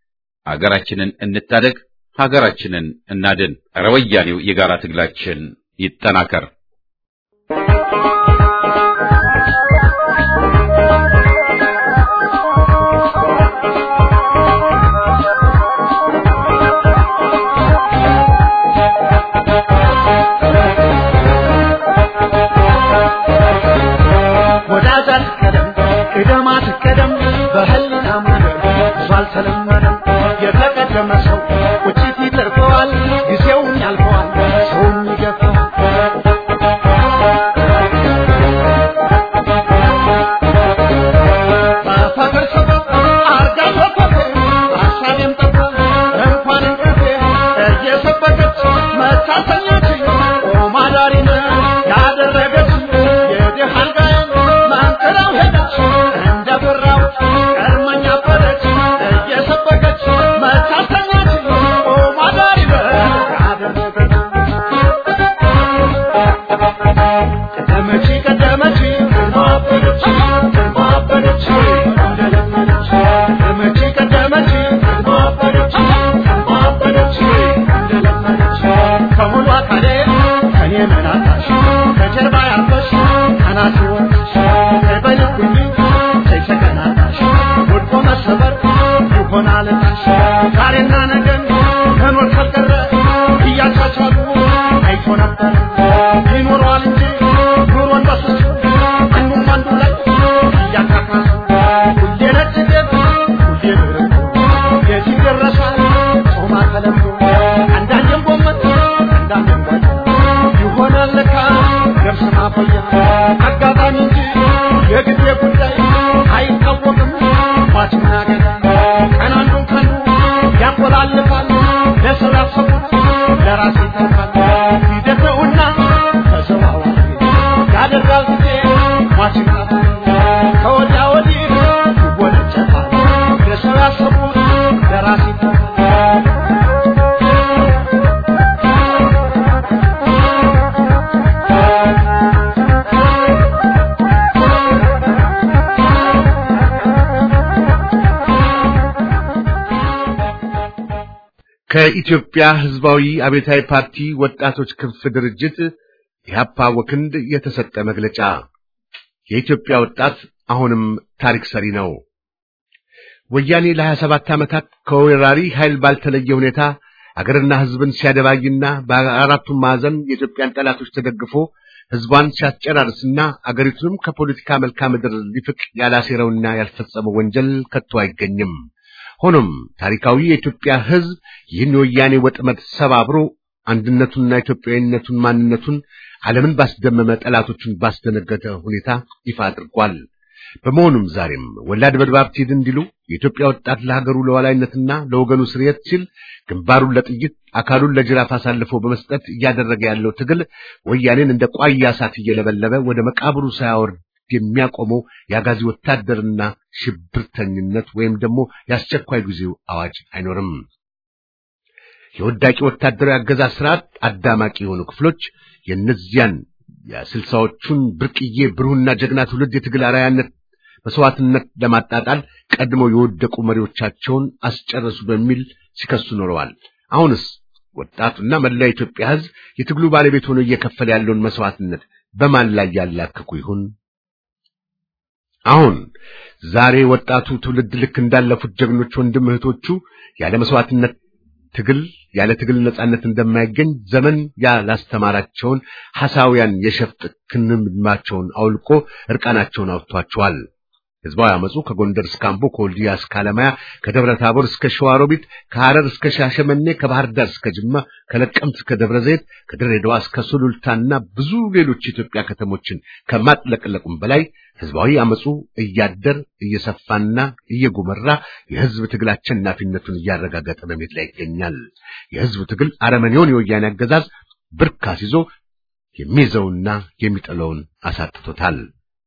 አገራችንን እንታደግ፣ ሀገራችንን እናድን። ኧረ ወያኔው የጋራ ትግላችን ይጠናከር። ወዳጅ አትቀደም ቅደም አትቀደም በህሊና መንገድ ብዙ አልተለመደም የተቀደመ ሰው ቁጭት ይተርፈዋል ጊዜውም ያልፈዋል ሰውም ይገፋዋል በፍቅር ሰበብ አርጋ ተቆፌ ሀሳቤም ጠፋ እንኳን እንቅልፌ እየሰበከች መታሰኛችኝ ኦማዳሪነ ያደረገች የድሃ አልጋዬን መንቅራው ሄደች እንደ ብራው ቀድመኛ አበደች እየሰበከች መታሰኛችኝ ኦማዳሪነ ያደረገች ቀደመች ቀደመች ማበደች ማበደች እንደለመደች ቀደመች ቀደመች ማበደች ማበደች እንደለመደች ከሙሉ አካሌ ከኔ መናታሽ ከጀርባ ያርፈሽ ከናት ወጥሽ ከበልኩኝ ተይሰቀናታሽ ወድቆ መሰበር ይሆናል ታሽ ዛሬና ነገን መኖር ካልቀረ እያቻቻሉ አይቶ ነበር ይኖረዋል እንጂ ኑሮን በስሱ አንዱም አንዱ ላይ እያካካሱ ሁሌ ነጭ ጤፍ ሁሌ ብርቱ የት ይደረሳል ጾማ ተለምዶ አንዳንዴም ጎመን አንዳንዴም ጓያ ይሆናል ለካ ገብስ ማቆያ አጋጣሚ እንጂ የጊዜ ጉዳይ አይታወቅም ሟችና ገዳይ ቀን አንዱን ቀኑ ያቆላልፋል ለሰው ያሰቡት ለራስ ይተርፋል ሂደት ነውና ተዘዋዋሪ ያደርጋል ጊዜ ሟችና ከወዲያ ወዲህ ይወነጨፋል ለሰው ያሰቡት ለራስ ይተርፋል ከኢትዮጵያ ሕዝባዊ አብዮታዊ ፓርቲ ወጣቶች ክንፍ ድርጅት ኢህአፓ ወክንድ የተሰጠ መግለጫ። የኢትዮጵያ ወጣት አሁንም ታሪክ ሰሪ ነው። ወያኔ ለ27 ዓመታት ከወራሪ ኃይል ባልተለየ ሁኔታ አገርና ሕዝብን ሲያደባይና በአራቱም ማዕዘን የኢትዮጵያን ጠላቶች ተደግፎ ሕዝቧን ሲያስጨራርስና አገሪቱንም ከፖለቲካ መልክዓ ምድር ሊፍቅ ያላሴረውና ያልፈጸመው ወንጀል ከቶ አይገኝም። ሆኖም ታሪካዊ የኢትዮጵያ ሕዝብ ይህን የወያኔ ወጥመድ ሰባብሮ አንድነቱንና ኢትዮጵያዊነቱን ማንነቱን ዓለምን ባስደመመ ጠላቶቹን ባስደነገጠ ሁኔታ ይፋ አድርጓል። በመሆኑም ዛሬም ወላድ በድባብ ትሂድ እንዲሉ የኢትዮጵያ ወጣት ለሀገሩ ለዋላይነትና ለወገኑ ስርየት ሲል ግንባሩን ለጥይት አካሉን ለጅራፍ አሳልፎ በመስጠት እያደረገ ያለው ትግል ወያኔን እንደ ቋያ እሳት እየለበለበ ወደ መቃብሩ ሳያወርድ የሚያቆመው የአጋዚ ወታደርና ሽብርተኝነት ወይም ደግሞ የአስቸኳይ ጊዜው አዋጅ አይኖርም። የወዳቂ ወታደራዊ አገዛዝ ስርዓት አዳማቂ የሆኑ ክፍሎች የእነዚያን የስልሳዎቹን ብርቅዬ ብሩህና ጀግና ትውልድ የትግል አርአያነት መስዋዕትነት ለማጣጣል ቀድመው የወደቁ መሪዎቻቸውን አስጨረሱ በሚል ሲከሱ ኖረዋል። አሁንስ ወጣቱና መላ የኢትዮጵያ ሕዝብ የትግሉ ባለቤት ሆኖ እየከፈለ ያለውን መስዋዕትነት በማን ላይ ያላክኩ ይሁን? አሁን ዛሬ ወጣቱ ትውልድ ልክ እንዳለፉት ጀግኖች ወንድም እህቶቹ ያለ መስዋዕትነት ትግል ያለ ትግል ነጻነት እንደማይገኝ ዘመን ያላስተማራቸውን ሐሳውያን የሸፍጥ ክንምድማቸውን አውልቆ እርቃናቸውን አውጥቷቸዋል። ህዝባዊ አመፁ ከጎንደር እስከ አምቦ፣ ከወልዲያ እስከ አለማያ፣ ከደብረ ታቦር እስከ ሸዋሮቢት፣ ከሐረር እስከ ሻሸመኔ፣ ከባህር ዳር እስከ ጅማ፣ ከለቀምት እስከ ደብረ ዘይት፣ ከድሬዳዋ እስከ ሱሉልታና ብዙ ሌሎች የኢትዮጵያ ከተሞችን ከማጥለቅለቁም በላይ ህዝባዊ አመፁ እያደር እየሰፋና እየጎመራ የህዝብ ትግል አሸናፊነቱን እያረጋገጠ በመሄድ ላይ ይገኛል። የህዝብ ትግል አረመኔውን የወያኔ አገዛዝ ብርካስ ይዞ የሚይዘውና የሚጥለውን አሳጥቶታል።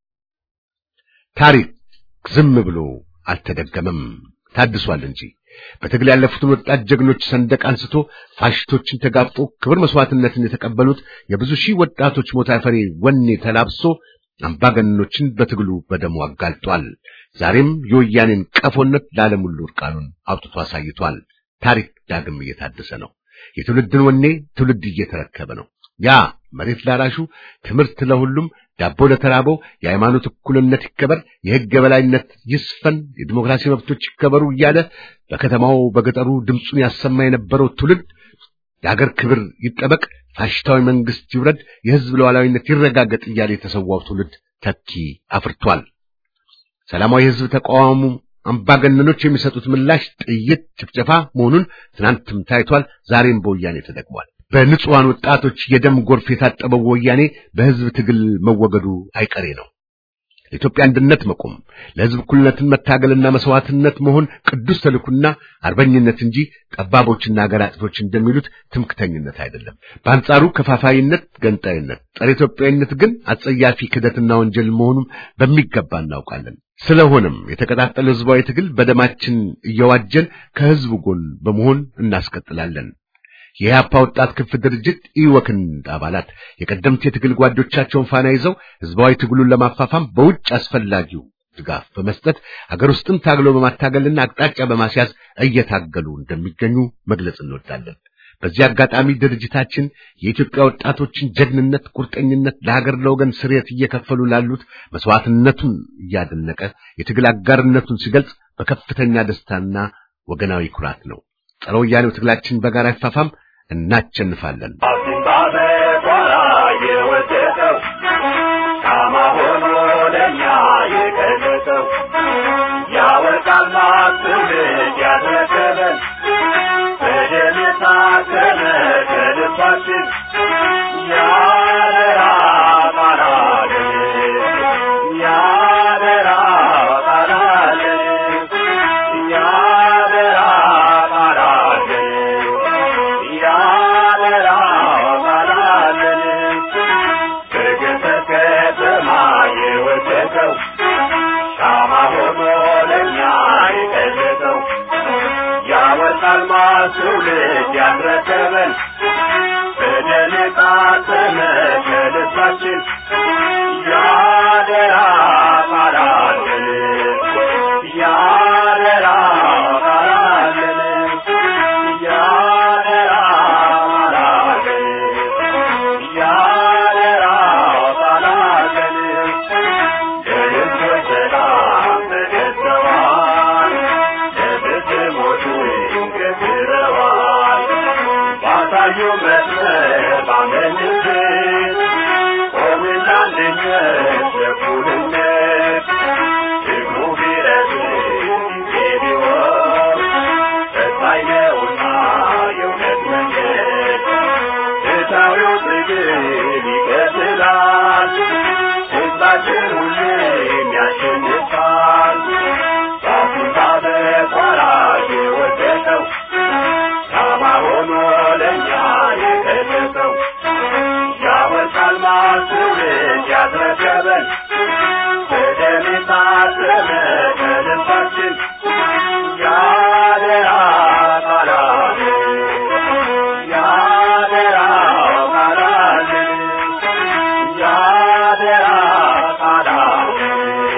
ታሪክ ዝም ብሎ አልተደገመም፣ ታድሷል እንጂ በትግል ያለፉትን ወጣት ጀግኖች ሰንደቅ አንስቶ ፋሽስቶችን ተጋፍጦ ክብር መስዋዕትነትን የተቀበሉት የብዙ ሺህ ወጣቶች ሞት አፈሬ ወኔ ተላብሶ አምባገነኖችን በትግሉ በደሙ አጋልጧል። ዛሬም የወያኔን ቀፎነት ለዓለም ሁሉ እርቃኑን አውጥቶ አሳይቷል። ታሪክ ዳግም እየታደሰ ነው። የትውልድን ወኔ ትውልድ እየተረከበ ነው። ያ መሬት ላራሹ፣ ትምህርት ለሁሉም፣ ዳቦ ለተራበው፣ የሃይማኖት እኩልነት ይከበር፣ የሕግ የበላይነት ይስፈን፣ የዲሞክራሲ መብቶች ይከበሩ እያለ በከተማው በገጠሩ ድምፁን ያሰማ የነበረው ትውልድ የአገር ክብር ይጠበቅ፣ ፋሽስታዊ መንግስት ይውረድ፣ የህዝብ ሉዓላዊነት ይረጋገጥ እያለ የተሰዋው ትውልድ ተኪ አፍርቷል። ሰላማዊ የህዝብ ተቃዋሙ አምባገነኖች የሚሰጡት ምላሽ ጥይት፣ ጭፍጨፋ መሆኑን ትናንትም ታይቷል። ዛሬም በወያኔ ተደግሟል። በንጹሐን ወጣቶች የደም ጎርፍ የታጠበው ወያኔ በህዝብ ትግል መወገዱ አይቀሬ ነው። ለኢትዮጵያ አንድነት መቆም ለህዝብ እኩልነትን መታገልና መስዋዕትነት መሆን ቅዱስ ተልኩና አርበኝነት እንጂ ጠባቦችና ሀገር አጥፎች እንደሚሉት ትምክተኝነት አይደለም። በአንጻሩ ከፋፋይነት፣ ገንጣይነት፣ ጸረ ኢትዮጵያዊነት ግን አጸያፊ ክደትና ወንጀል መሆኑን በሚገባ እናውቃለን። ስለሆነም የተቀጣጠለ ህዝባዊ ትግል በደማችን እየዋጀን ከህዝቡ ጎን በመሆን እናስቀጥላለን። የኢህአፓ ወጣት ክንፍ ድርጅት ኢወክንድ አባላት የቀደምት የትግል ጓዶቻቸውን ፋና ይዘው ህዝባዊ ትግሉን ለማፋፋም በውጭ አስፈላጊው ድጋፍ በመስጠት አገር ውስጥም ታግሎ በማታገልና አቅጣጫ በማስያዝ እየታገሉ እንደሚገኙ መግለጽ እንወዳለን። በዚህ አጋጣሚ ድርጅታችን የኢትዮጵያ ወጣቶችን ጀግንነት፣ ቁርጠኝነት ለሀገር ለወገን ስርየት እየከፈሉ ላሉት መስዋዕትነቱን እያደነቀ የትግል አጋርነቱን ሲገልጽ በከፍተኛ ደስታና ወገናዊ ኩራት ነው። ጸረ ወያኔው ትግላችን በጋራ ይፋፋም፣ እናቸንፋለን። ትውልድ ያስረከበን በደል ቃተመ ከልባችን ያደራ ቃላለን ያደራ ቃላለን ያደራ ቃላለን ያደራ ቃላለን ለልጆች ሰላም ተገዝተዋል ለብትሞቹ ገዝረዋል ባሳዩ መስመር ባመንበት ቆምና አንድነት ለእኩልነት ትግሉ ቢረዝም ጊዜ ቢወስድ ፈታኝ ነውና የእውነት መንገድ ፍትሐዊው ትግል ይቀጥላል ሕዝባችን ሁሌም ያሸንፋል ራሱን በቋራ የወደቀው ሻማ ሆኖ ለእኛ የቀደሰው ያወርቃል ማስውልድ ያስረከበን በደም የታተመ ከልባችን ያደራ ቃላለን ያደራ ቃላለን ያደራ ቃላለን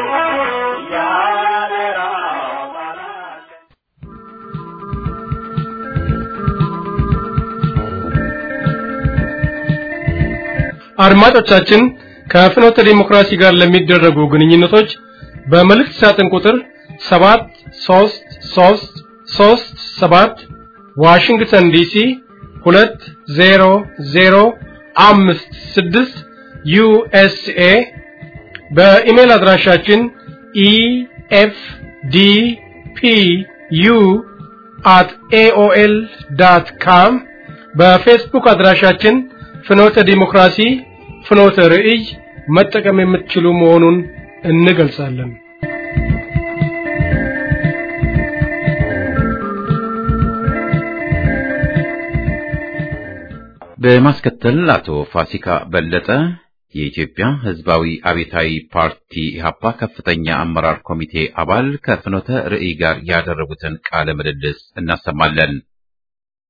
ያደራ ቃላለን አድማጮቻችን ከፍኖተ ዲሞክራሲ ጋር ለሚደረጉ ግንኙነቶች በመልእክት ሳጥን ቁጥር 73337 ዋሽንግተን ዲሲ 20056 ዩኤስኤ በኢሜል አድራሻችን ኢኤፍዲፒዩ አት ኤኦኤል ዳት ካም በፌስቡክ አድራሻችን ፍኖተ ዲሞክራሲ ፍኖተ ርዕይ መጠቀም የምትችሉ መሆኑን እንገልጻለን። በማስከተል አቶ ፋሲካ በለጠ የኢትዮጵያ ሕዝባዊ አብዮታዊ ፓርቲ ኢህአፓ ከፍተኛ አመራር ኮሚቴ አባል ከፍኖተ ርዕይ ጋር ያደረጉትን ቃለ ምልልስ እናሰማለን።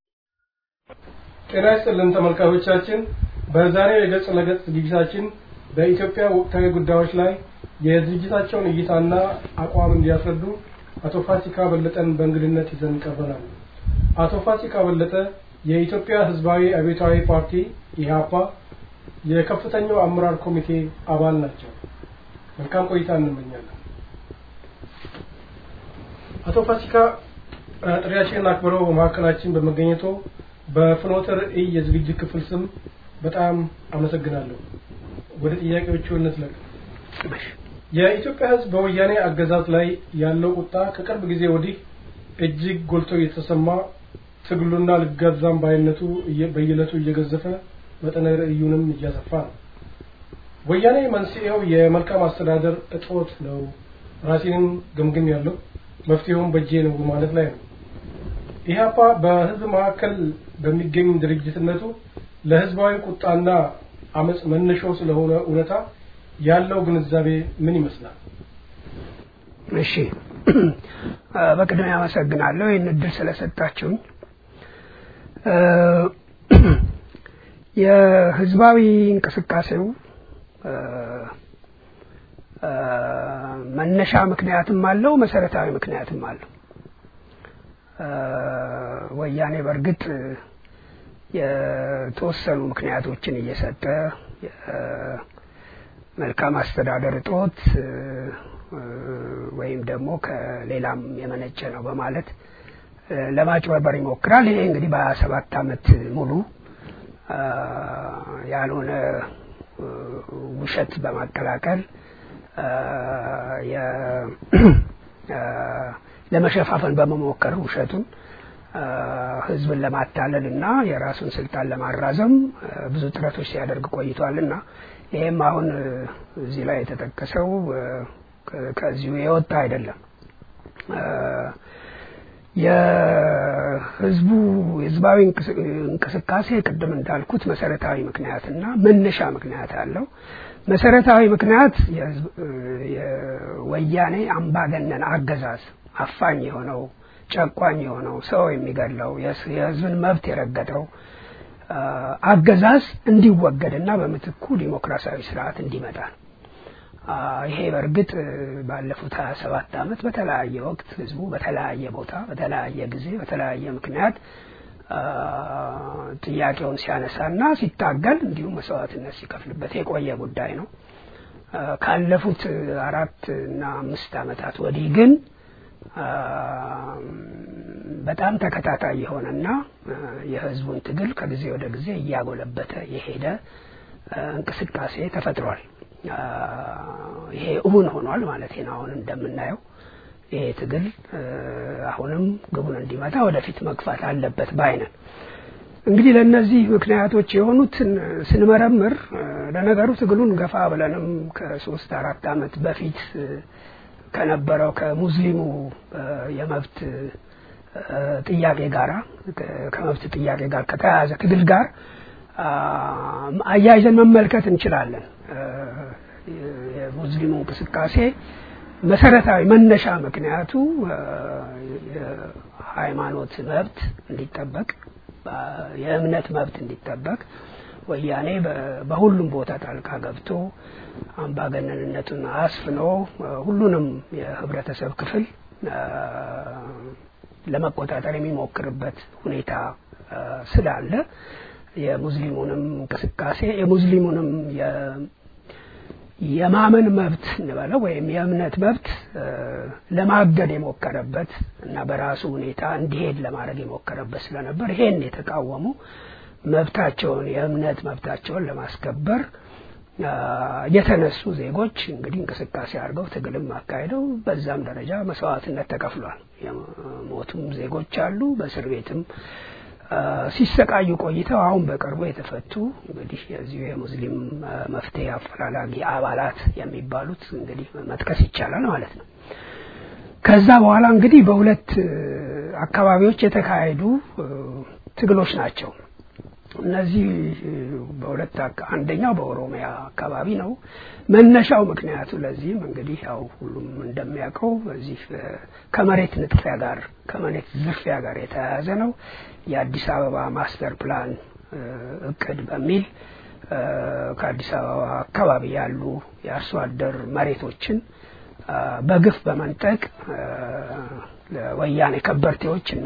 ጤና ይስጥልን ተመልካቾቻችን፣ በዛሬው የገጽ ለገጽ ዝግጅታችን በኢትዮጵያ ወቅታዊ ጉዳዮች ላይ የድርጅታቸውን እይታና አቋም እንዲያስረዱ አቶ ፋሲካ በለጠን በእንግድነት ይዘን ቀርበናል። አቶ ፋሲካ በለጠ የኢትዮጵያ ሕዝባዊ አብዮታዊ ፓርቲ ኢህአፓ የከፍተኛው አመራር ኮሚቴ አባል ናቸው። መልካም ቆይታ እንመኛለን። አቶ ፋሲካ ጥሪያችንን አክብረው በመካከላችን በመገኘቶ በፍኖተ ራዕይ የዝግጅት ክፍል ስም በጣም አመሰግናለሁ። ወደ ጥያቄዎቹ እንዝለቅ። የኢትዮጵያ ሕዝብ በወያኔ አገዛዝ ላይ ያለው ቁጣ ከቅርብ ጊዜ ወዲህ እጅግ ጎልቶ እየተሰማ ትግሉና ልገዛም ባይነቱ በየዕለቱ እየገዘፈ መጠነ ርዕዩንም እያሰፋ ነው። ወያኔ መንስኤው የመልካም አስተዳደር እጦት ነው፣ ራሴንም ገምግም ያለው መፍትሄውም በእጄ ነው ማለት ላይ ነው። ኢህአፓ በህዝብ መካከል በሚገኝ ድርጅትነቱ ለህዝባዊ ቁጣና አመፅ መነሻው ስለሆነ እውነታ ያለው ግንዛቤ ምን ይመስላል? እሺ፣ በቅድሚያ አመሰግናለሁ ይህን እድል ስለሰጣችሁኝ። የህዝባዊ እንቅስቃሴው መነሻ ምክንያትም አለው፣ መሰረታዊ ምክንያትም አለው። ወያኔ በእርግጥ የተወሰኑ ምክንያቶችን እየሰጠ መልካም አስተዳደር እጦት ወይም ደግሞ ከሌላም የመነጨ ነው በማለት ለማጭበርበር ይሞክራል። ይሄ እንግዲህ በሀያ ሰባት አመት ሙሉ ያልሆነ ውሸት በማቀላቀል ለመሸፋፈን በመሞከር ውሸቱን ህዝብን ለማታለል እና የራሱን ስልጣን ለማራዘም ብዙ ጥረቶች ሲያደርግ ቆይቷል እና ይሄም አሁን እዚህ ላይ የተጠቀሰው ከዚሁ የወጣ አይደለም። የህዝቡ ህዝባዊ እንቅስቃሴ ቅድም እንዳልኩት መሰረታዊ ምክንያትና መነሻ ምክንያት አለው። መሰረታዊ ምክንያት የወያኔ አምባገነን አገዛዝ አፋኝ የሆነው ጨቋኝ የሆነው ሰው የሚገድለው የህዝብን መብት የረገጠው አገዛዝ እንዲወገድና በምትኩ ዲሞክራሲያዊ ስርዓት እንዲመጣ ነው። ይሄ በእርግጥ ባለፉት ሀያ ሰባት አመት በተለያየ ወቅት ህዝቡ በተለያየ ቦታ በተለያየ ጊዜ በተለያየ ምክንያት ጥያቄውን ሲያነሳና ሲታገል እንዲሁም መስዋዕትነት ሲከፍልበት የቆየ ጉዳይ ነው። ካለፉት አራት እና አምስት አመታት ወዲህ ግን በጣም ተከታታይ የሆነና የህዝቡን ትግል ከጊዜ ወደ ጊዜ እያጎለበተ የሄደ እንቅስቃሴ ተፈጥሯል። ይሄ እውን ሆኗል ማለት ነው። አሁን እንደምናየው ይሄ ትግል አሁንም ግቡን እንዲመታ ወደፊት መግፋት አለበት ባይነን። እንግዲህ ለእነዚህ ምክንያቶች የሆኑትን ስንመረምር ለነገሩ ትግሉን ገፋ ብለንም ከሶስት አራት አመት በፊት ከነበረው ከሙስሊሙ የመብት ጥያቄ ጋራ ከመብት ጥያቄ ጋር ከተያያዘ ትግል ጋር አያይዘን መመልከት እንችላለን። የሙስሊሙ እንቅስቃሴ መሰረታዊ መነሻ ምክንያቱ የሃይማኖት መብት እንዲጠበቅ፣ የእምነት መብት እንዲጠበቅ ወያኔ በሁሉም ቦታ ጣልቃ ገብቶ አምባገነንነቱን አስፍኖ ሁሉንም የህብረተሰብ ክፍል ለመቆጣጠር የሚሞክርበት ሁኔታ ስላለ የሙስሊሙንም እንቅስቃሴ የሙስሊሙንም የማመን መብት እንበለው ወይም የእምነት መብት ለማገድ የሞከረበት እና በራሱ ሁኔታ እንዲሄድ ለማድረግ የሞከረበት ስለነበር ይሄን የተቃወሙ መብታቸውን የእምነት መብታቸውን ለማስከበር የተነሱ ዜጎች እንግዲህ እንቅስቃሴ አድርገው ትግልም አካሂደው በዛም ደረጃ መስዋዕትነት ተከፍሏል። የሞቱም ዜጎች አሉ። በእስር ቤትም ሲሰቃዩ ቆይተው አሁን በቅርቡ የተፈቱ እንግዲህ የዚሁ የሙስሊም መፍትሄ አፈላላጊ አባላት የሚባሉት እንግዲህ መጥቀስ ይቻላል ማለት ነው። ከዛ በኋላ እንግዲህ በሁለት አካባቢዎች የተካሄዱ ትግሎች ናቸው። እነዚህ በሁለት አንደኛው በኦሮሚያ አካባቢ ነው። መነሻው ምክንያቱ ለዚህም እንግዲህ ያው ሁሉም እንደሚያውቀው በዚህ ከመሬት ንጥፊያ ጋር ከመሬት ዝርፊያ ጋር የተያያዘ ነው። የአዲስ አበባ ማስተር ፕላን እቅድ በሚል እ፣ ከአዲስ አበባ አካባቢ ያሉ የአርሶ አደር መሬቶችን እ፣ በግፍ በመንጠቅ እ፣ ለወያኔ ከበርቴዎች እና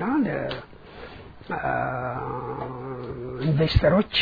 ለኢንቨስተሮች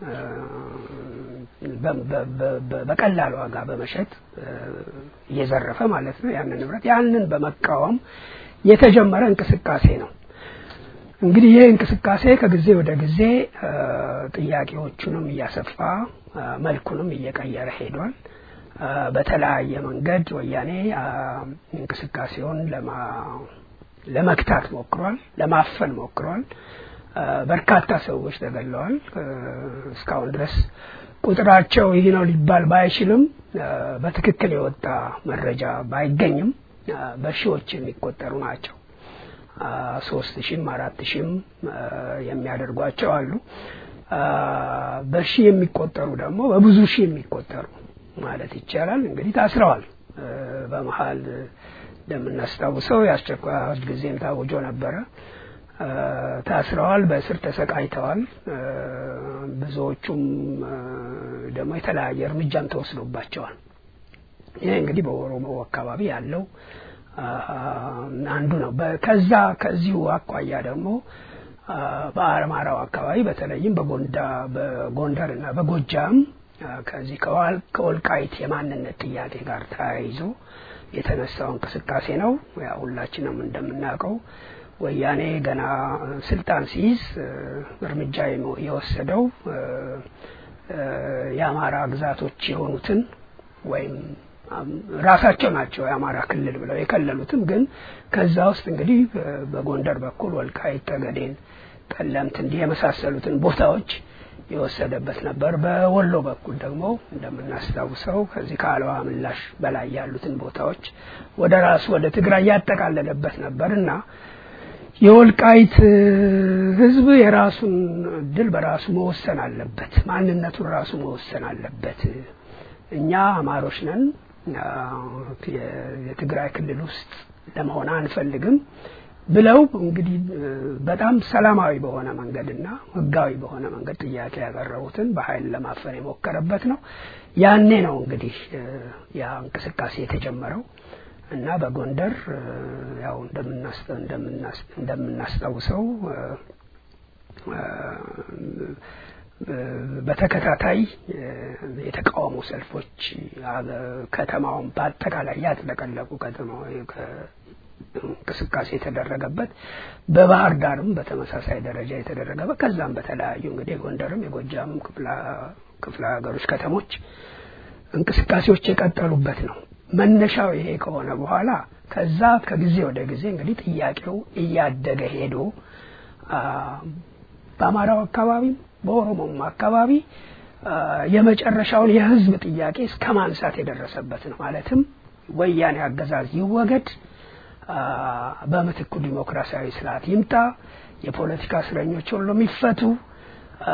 በቀላል ዋጋ በመሸጥ እ፣ እየዘረፈ ማለት ነው ያንን ንብረት ያንን በመቃወም የተጀመረ እንቅስቃሴ ነው። እንግዲህ ይህ እንቅስቃሴ ከጊዜ ወደ ጊዜ እ፣ ጥያቄዎቹንም እያሰፋ እ፣ መልኩንም እየቀየረ ሄዷል። እ፣ በተለያየ መንገድ ወያኔ አ፣ እንቅስቃሴውን ለማ ለመክታት ሞክሯል፣ ለማፈን ሞክሯል። እ፣ በርካታ ሰዎች ተገለዋል። እ፣ እስካሁን ድረስ ቁጥራቸው ይህ ነው ሊባል ባይችልም እ፣ በትክክል የወጣ መረጃ ባይገኝም እ፣ በሺዎች የሚቆጠሩ ናቸው። አ፣ ሶስት ሺህም አራት ሺህም እ፣ የሚያደርጓቸው አሉ። አ፣ በሺህ የሚቆጠሩ ደግሞ በብዙ ሺህ የሚቆጠሩ ማለት ይቻላል እንግዲህ ታስረዋል። እ፣ በመሀል እንደምናስታውሰው የአስቸኳይ አዋጅ ጊዜም ታውጆ ነበረ። እ፣ ታስረዋል፣ በእስር ተሰቃይተዋል። እ፣ ብዙዎቹም እ፣ ደግሞ የተለያየ እርምጃም ተወስዶባቸዋል። ይህ እንግዲህ በኦሮሞ አካባቢ ያለው አ፣ አንዱ ነው። በ- ከዛ ከዚሁ አኳያ ደግሞ አ፣ በአማራው አካባቢ በተለይም በጎንዳ በጎንደር እና በጎጃም አ፣ ከዚህ ከዋል- ከወልቃይት የማንነት ጥያቄ ጋር ተያይዞ የተነሳው እንቅስቃሴ ነው። ያው ሁላችንም እንደምናውቀው ወያኔ ገና ስልጣን ሲይዝ እ፣ እርምጃ የመ- የወሰደው እ፣ እ፣ የአማራ ግዛቶች የሆኑትን ወይም አም፣ ራሳቸው ናቸው የአማራ ክልል ብለው የከለሉትም ግን ከዛ ውስጥ እንግዲህ እ፣ በጎንደር በኩል ወልቃይት ጠገዴን፣ ጠለምት እንዲህ የመሳሰሉትን ቦታዎች የወሰደበት ነበር። በወሎ በኩል ደግሞ እንደምናስታውሰው ከዚህ ከአለዋ ምላሽ በላይ ያሉትን ቦታዎች ወደ ራሱ ወደ ትግራይ ያጠቃለለበት ነበር እና የወልቃይት እ፣ ሕዝብ የራሱን እድል በራሱ መወሰን አለበት። ማንነቱን ራሱ መወሰን አለበት። እኛ አማሮች ነን፣ አ፣ የ- የትግራይ ክልል ውስጥ ለመሆን አንፈልግም ብለው እንግዲህ እ፣ በጣም ሰላማዊ በሆነ መንገድና ሕጋዊ በሆነ መንገድ ጥያቄ ያቀረቡትን በኃይል ለማፈን የሞከረበት ነው። ያኔ ነው እንግዲህ እ፣ ያ እንቅስቃሴ የተጀመረው እና በጎንደር እ፣ ያው እንደምናስ- እንደምናስ- እንደምናስታውሰው እ፣ እ፣ በተከታታይ እ፣ የተቃውሞ ሰልፎች አገ- ከተማውን በአጠቃላይ ያጥለቀለቁ ከተማው እንቅስቃሴ የተደረገበት በባህር ዳርም በተመሳሳይ ደረጃ የተደረገበት ከዛም በተለያዩ እንግዲህ የጎንደርም የጎጃምም ክፍለ- ክፍለ ሀገሮች ከተሞች እንቅስቃሴዎች የቀጠሉበት ነው። መነሻው ይሄ ከሆነ በኋላ ከዛ ከጊዜ ወደ ጊዜ እንግዲህ ጥያቄው እያደገ ሄዶ አ፣ በአማራው አካባቢ በኦሮሞም አካባቢ አ፣ የመጨረሻውን የሕዝብ ጥያቄ እስከ ማንሳት የደረሰበት ነው። ማለትም ወያኔ አገዛዝ ይወገድ፣ አ፣ በምትኩ ዲሞክራሲያዊ ስርዓት ይምጣ፣ የፖለቲካ እስረኞች ሁሉም ይፈቱ፣ አ፣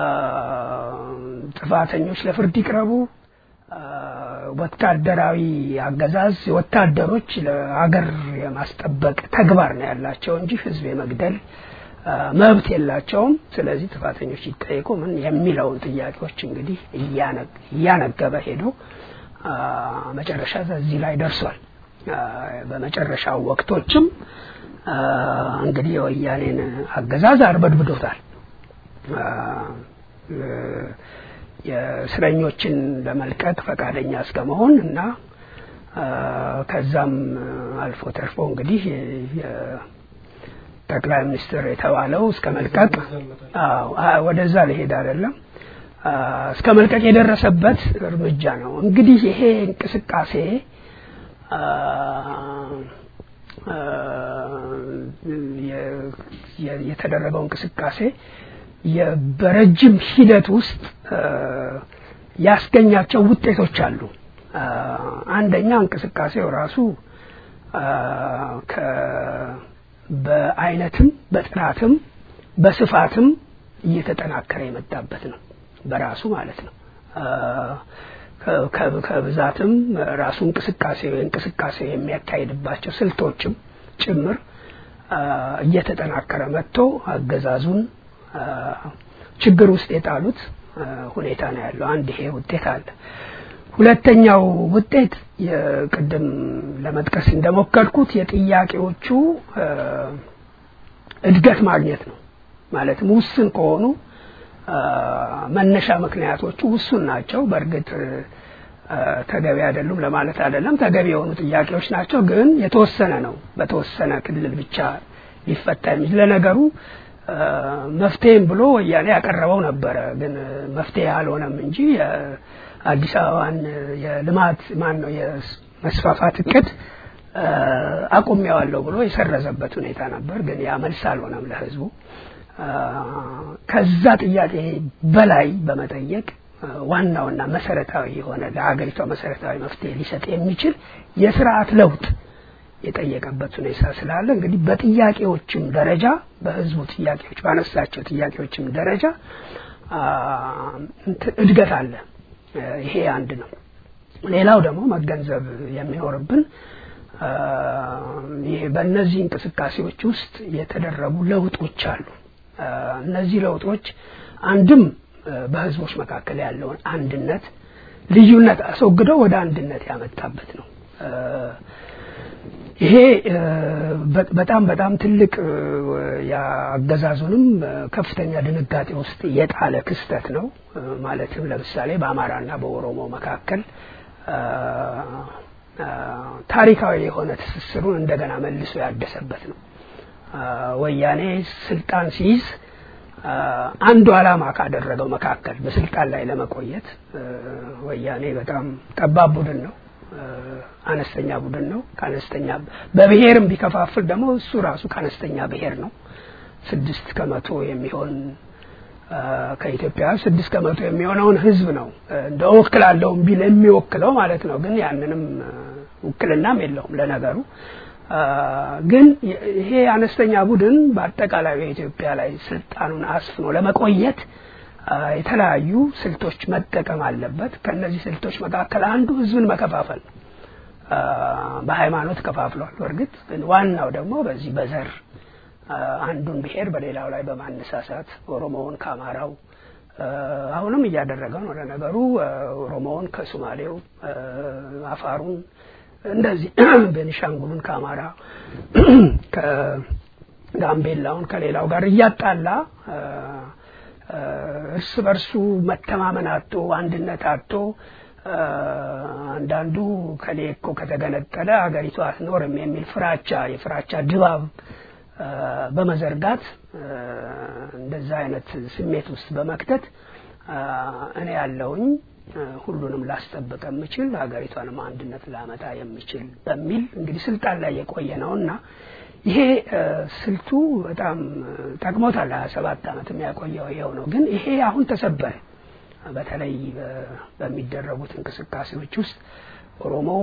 ጥፋተኞች ለፍርድ ይቅረቡ፣ አ፣ ወታደራዊ አገዛዝ ወታደሮች ለሀገር የማስጠበቅ ተግባር ነው ያላቸው እንጂ ህዝብ የመግደል አ፣ መብት የላቸውም። ስለዚህ ጥፋተኞች ይጠየቁ ምን የሚለውን ጥያቄዎች እንግዲህ እያነ- እያነገበ ሄዶ አ፣ መጨረሻ እዚህ ላይ ደርሷል። አ፣ በመጨረሻው ወቅቶችም አ፣ እንግዲህ የወያኔን አገዛዝ አርበድብዶታል። አ፣ እ፣ የእስረኞችን ለመልቀቅ ፈቃደኛ እስከ መሆን እና አ፣ ከዛም አልፎ ተርፎ እንግዲህ የ- ጠቅላይ ሚኒስትር የተባለው እስከ መልቀቅ አዎ አ- ወደዛ ሊሄድ አይደለም አ፣ እስከ መልቀቅ የደረሰበት እርምጃ ነው። እንግዲህ ይሄ እንቅስቃሴ አ፣ አ፣ የ- የ- የተደረገው እንቅስቃሴ የ- በረጅም ሂደት ውስጥ አ፣ ያስገኛቸው ውጤቶች አሉ። አ፣ አንደኛ እንቅስቃሴው ራሱ አ፣ ከ- በአይነትም በጥራትም በስፋትም እየተጠናከረ የመጣበት ነው በራሱ ማለት ነው። አ፣ ከ- ከ- ከብዛትም ራሱ እንቅስቃሴ እንቅስቃሴ የሚያካሂድባቸው ስልቶችም ጭምር አ፣ እየተጠናከረ መጥቶ አገዛዙን አ፣ ችግር ውስጥ የጣሉት ሁኔታ ነው ያለው። አንድ ይሄ ውጤት አለ። ሁለተኛው ውጤት የቅድም ለመጥቀስ እንደሞከርኩት የጥያቄዎቹ እድገት ማግኘት ነው። ማለትም ውስን ከሆኑ መነሻ ምክንያቶቹ ውሱን ናቸው። በእርግጥ ተገቢ አይደሉም ለማለት አይደለም። ተገቢ የሆኑ ጥያቄዎች ናቸው፣ ግን የተወሰነ ነው። በተወሰነ ክልል ብቻ ሊፈታ የሚችል ለነገሩ መፍትሄም ብሎ ወያኔ ያቀረበው ነበረ፣ ግን መፍትሄ አልሆነም እንጂ የአዲስ አበባን የልማት ማን ነው የመስፋፋት እቅድ አቁሜዋለሁ ብሎ የሰረዘበት ሁኔታ ነበር፣ ግን ያ መልስ አልሆነም ለህዝቡ። ከዛ ጥያቄ በላይ በመጠየቅ ዋናውና መሰረታዊ የሆነ ለሀገሪቷ መሰረታዊ መፍትሄ ሊሰጥ የሚችል የስርዓት ለውጥ የጠየቀበት ሁኔታ ስላለ እንግዲህ በጥያቄዎችም ደረጃ በህዝቡ ጥያቄዎች ባነሳቸው ጥያቄዎችም ደረጃ እድገት አለ። ይሄ አንድ ነው። ሌላው ደግሞ መገንዘብ የሚኖርብን ይሄ በእነዚህ እንቅስቃሴዎች ውስጥ የተደረጉ ለውጦች አሉ። እነዚህ ለውጦች አንድም በህዝቦች መካከል ያለውን አንድነት ልዩነት አስወግደው ወደ አንድነት ያመጣበት ነው። ይሄ በጣም በጣም ትልቅ የአገዛዙንም ከፍተኛ ድንጋጤ ውስጥ የጣለ ክስተት ነው። ማለትም ለምሳሌ በአማራና በኦሮሞ መካከል ታሪካዊ የሆነ ትስስሩን እንደገና መልሶ ያደሰበት ነው። ወያኔ ስልጣን ሲይዝ አንዱ ዓላማ ካደረገው መካከል በስልጣን ላይ ለመቆየት ወያኔ በጣም ጠባብ ቡድን ነው። አነስተኛ ቡድን ነው። ከአነስተኛ በብሔርም ቢከፋፍል ደግሞ እሱ ራሱ ከአነስተኛ ብሔር ነው። ስድስት ከመቶ የሚሆን ከኢትዮጵያ ስድስት ከመቶ የሚሆነውን ህዝብ ነው እንደ እወክላለሁም ቢል የሚወክለው ማለት ነው። ግን ያንንም ውክልናም የለውም ለነገሩ። ግን ይሄ አነስተኛ ቡድን በአጠቃላይ በኢትዮጵያ ላይ ስልጣኑን አስፍኖ ለመቆየት የተለያዩ ስልቶች መጠቀም አለበት። ከነዚህ ስልቶች መካከል አንዱ ህዝብን መከፋፈል ነው። በሃይማኖት ከፋፍሏል። በእርግጥ ዋናው ደግሞ በዚህ በዘር አንዱን ብሔር በሌላው ላይ በማነሳሳት ኦሮሞውን ከአማራው አሁንም እያደረገ ነው። ለነገሩ ኦሮሞውን ከሶማሌው፣ አፋሩን እንደዚህ ቤኒሻንጉሉን ከአማራ ከጋምቤላውን ከሌላው ጋር እያጣላ እርስ በርሱ መተማመን አጥቶ አንድነት አጥቶ አንዳንዱ ከሌ እኮ ከተገነጠለ ሀገሪቱ አትኖርም የሚል ፍራቻ የፍራቻ ድባብ በመዘርጋት እንደዛ አይነት ስሜት ውስጥ በመክተት እኔ ያለውኝ ሁሉንም ላስጠብቅ የምችል ሀገሪቷንም አንድነት ላመጣ የምችል በሚል እንግዲህ ስልጣን ላይ የቆየ ነውና ይሄ ስልቱ በጣም ጠቅሞታል። ሀያ ሰባት ዓመት የሚያቆየው ይኸው ነው። ግን ይሄ አሁን ተሰበረ። በተለይ በሚደረጉት እንቅስቃሴዎች ውስጥ ኦሮሞው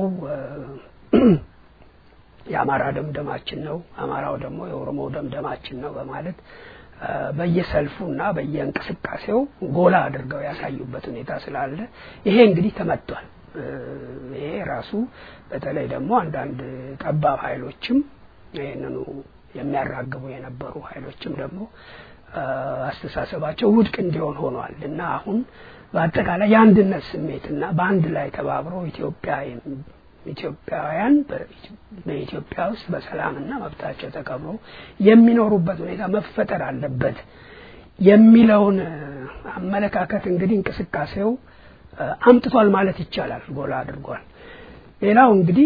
የአማራ ደምደማችን ነው፣ አማራው ደግሞ የኦሮሞ ደምደማችን ነው በማለት በየሰልፉና በየእንቅስቃሴው ጎላ አድርገው ያሳዩበት ሁኔታ ስላለ ይሄ እንግዲህ ተመቷል። ይሄ ራሱ በተለይ ደግሞ አንዳንድ ጠባብ ኃይሎችም ይህንኑ የሚያራግቡ የነበሩ ኃይሎችም ደግሞ አስተሳሰባቸው ውድቅ እንዲሆን ሆኗል እና አሁን በአጠቃላይ የአንድነት ስሜትና በአንድ ላይ ተባብሮ ኢትዮጵያ ኢትዮጵያውያን በኢትዮጵያ ውስጥ በሰላምና መብታቸው ተከብሮ የሚኖሩበት ሁኔታ መፈጠር አለበት የሚለውን አመለካከት እንግዲህ እንቅስቃሴው አምጥቷል ማለት ይቻላል፣ ጎላ አድርጓል። ሌላው እንግዲህ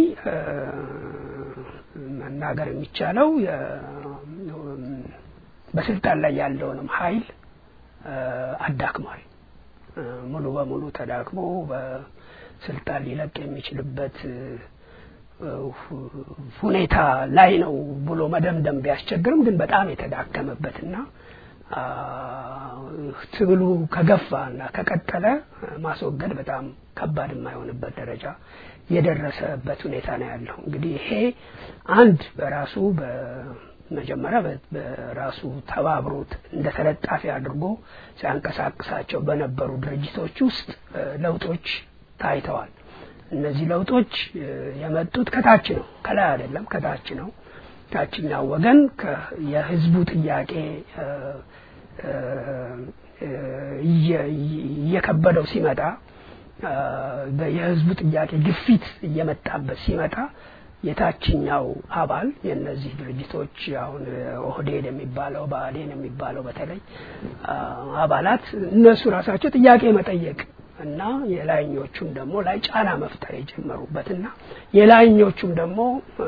መናገር የሚቻለው በስልጣን ላይ ያለውንም ኃይል አዳክሟል። ሙሉ በሙሉ ተዳክሞ በስልጣን ሊለቅ የሚችልበት ሁኔታ ላይ ነው ብሎ መደምደም ቢያስቸግርም ግን በጣም የተዳከመበትና ትግሉ ከገፋ እና ከቀጠለ ማስወገድ በጣም ከባድ የማይሆንበት ደረጃ የደረሰበት ሁኔታ ነው ያለው። እንግዲህ ይሄ አንድ በራሱ በመጀመሪያ በራሱ ተባብሮት እንደ ተለጣፊ አድርጎ ሲያንቀሳቅሳቸው በነበሩ ድርጅቶች ውስጥ ለውጦች ታይተዋል። እነዚህ ለውጦች የመጡት ከታች ነው፣ ከላይ አይደለም፣ ከታች ነው። ታችኛው ወገን የህዝቡ ጥያቄ እየከበደው ሲመጣ የህዝቡ ጥያቄ ግፊት እየመጣበት ሲመጣ የታችኛው አባል የእነዚህ ድርጅቶች አሁን ኦህዴድ የሚባለው ብአዴን የሚባለው በተለይ አባላት እነሱ ራሳቸው ጥያቄ መጠየቅ እና የላይኞቹም ደግሞ ላይ ጫና መፍጠር የጀመሩበትና የላይኞቹም ደግሞ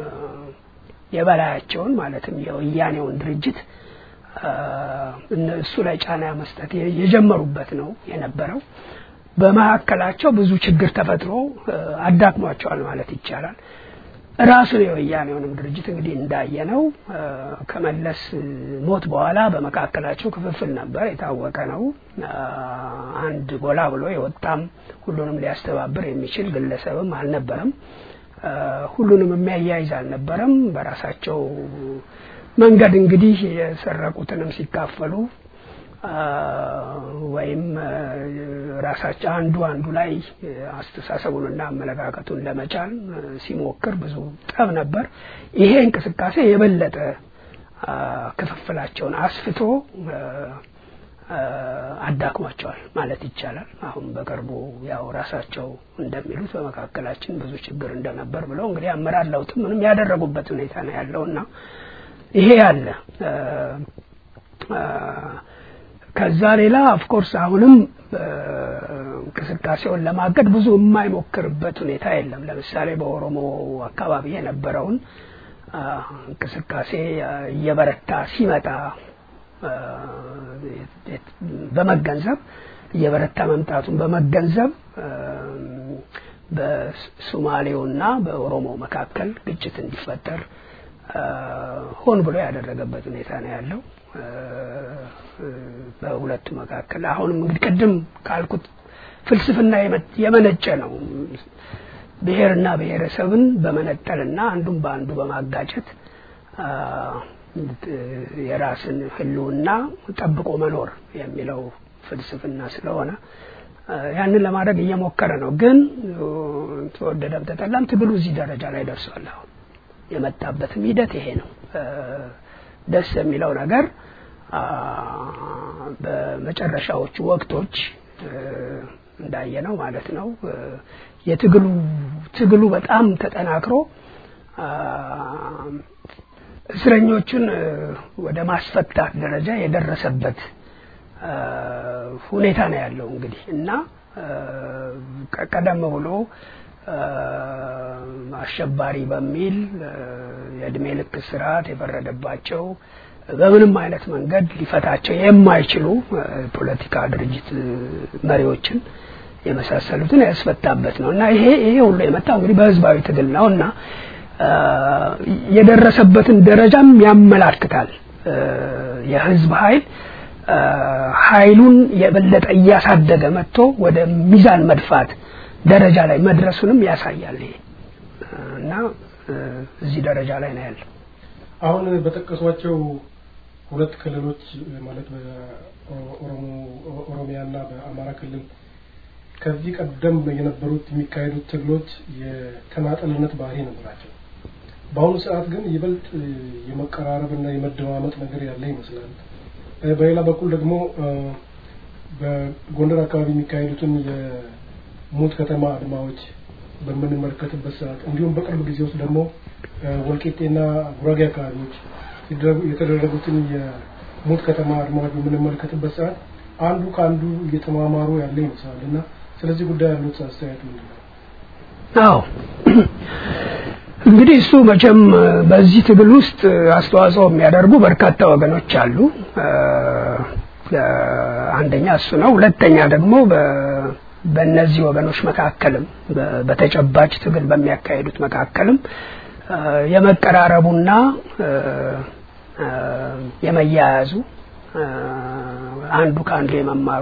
የበላያቸውን ማለትም የወያኔውን ድርጅት እነሱ ላይ ጫና መስጠት የጀመሩበት ነው የነበረው። በመካከላቸው ብዙ ችግር ተፈጥሮ አዳክሟቸዋል ማለት ይቻላል። ራሱን የወያኔውንም ድርጅት እንግዲህ እንዳየነው ከመለስ ሞት በኋላ በመካከላቸው ክፍፍል ነበር፣ የታወቀ ነው። አንድ ጎላ ብሎ የወጣም ሁሉንም ሊያስተባብር የሚችል ግለሰብም አልነበረም። ሁሉንም የሚያያይዝ አልነበረም። በራሳቸው መንገድ እንግዲህ የሰረቁትንም ሲካፈሉ ወይም ራሳቸው አንዱ አንዱ ላይ አስተሳሰቡንና አመለካከቱን ለመጫን ሲሞክር ብዙ ጠብ ነበር። ይሄ እንቅስቃሴ የበለጠ ክፍፍላቸውን አስፍቶ አዳክሟቸዋል ማለት ይቻላል። አሁን በቅርቡ ያው ራሳቸው እንደሚሉት በመካከላችን ብዙ ችግር እንደነበር ብለው እንግዲህ አመራር ለውጥ ምንም ያደረጉበት ሁኔታ ነው ያለውና ይሄ ያለ ከዛ ሌላ ኦፍኮርስ አሁንም እንቅስቃሴውን ለማገድ ብዙ የማይሞክርበት ሁኔታ የለም። ለምሳሌ በኦሮሞ አካባቢ የነበረውን እንቅስቃሴ እየበረታ ሲመጣ በመገንዘብ እየበረታ መምጣቱን በመገንዘብ በሶማሌውና በኦሮሞ መካከል ግጭት እንዲፈጠር ሆን ብሎ ያደረገበት ሁኔታ ነው ያለው። በሁለቱ መካከል አሁንም እንግዲህ ቅድም ካልኩት ፍልስፍና የመነጨ ነው። ብሔርና ብሔረሰብን በመነጠልና አንዱን በአንዱ በማጋጨት የራስን ሕልውና ጠብቆ መኖር የሚለው ፍልስፍና ስለሆነ ያንን ለማድረግ እየሞከረ ነው። ግን ተወደደም ተጠላም ትግሉ እዚህ ደረጃ ላይ ደርሷል። አሁን የመጣበትም ሂደት ይሄ ነው። ደስ የሚለው ነገር በመጨረሻዎቹ ወቅቶች እንዳየነው ማለት ነው የትግሉ ትግሉ በጣም ተጠናክሮ እስረኞቹን ወደ ማስፈታት ደረጃ የደረሰበት ሁኔታ ነው ያለው እንግዲህ እና ቀደም ብሎ አሸባሪ በሚል የእድሜ ልክ ስርዓት የፈረደባቸው በምንም አይነት መንገድ ሊፈታቸው የማይችሉ ፖለቲካ ድርጅት መሪዎችን የመሳሰሉትን ያስፈታበት ነው እና ይሄ ይሄ ሁሉ የመጣው እንግዲህ በህዝባዊ ትግል ነው እና የደረሰበትን ደረጃም ያመላክታል። የህዝብ ኃይል ኃይሉን የበለጠ እያሳደገ መጥቶ ወደ ሚዛን መድፋት ደረጃ ላይ መድረሱንም ያሳያል። ይሄ እና እዚህ ደረጃ ላይ ነው ያለው። አሁን በጠቀሷቸው ሁለት ክልሎች ማለት በኦሮሞ ኦሮሚያና በአማራ ክልል ከዚህ ቀደም የነበሩት የሚካሄዱት ትግሎች የተናጠልነት ባህሪ ነበራቸው። በአሁኑ ሰዓት ግን ይበልጥ የመቀራረብና የመደማመጥ ነገር ያለ ይመስላል። በሌላ በኩል ደግሞ በጎንደር አካባቢ የሚካሄዱትን የሙት ከተማ አድማዎች በምንመለከትበት ሰዓት እንዲሁም በቅርብ ጊዜ ውስጥ ደግሞ ወልቂጤና ጉራጌ አካባቢዎች የተደረጉትን የሙት ከተማ አድማዎች በምንመለከትበት ሰዓት አንዱ ከአንዱ እየተማማሩ ያለ ይመስላል እና ስለዚህ ጉዳይ ያሉት አስተያየት ምንድን ነው? አዎ እንግዲህ እሱ መቼም በዚህ ትግል ውስጥ አስተዋጽኦ የሚያደርጉ በርካታ ወገኖች አሉ። አንደኛ እሱ ነው። ሁለተኛ ደግሞ በእነዚህ ወገኖች መካከልም በተጨባጭ ትግል በሚያካሂዱት መካከልም የመቀራረቡና የመያያዙ አንዱ ከአንዱ የመማሩ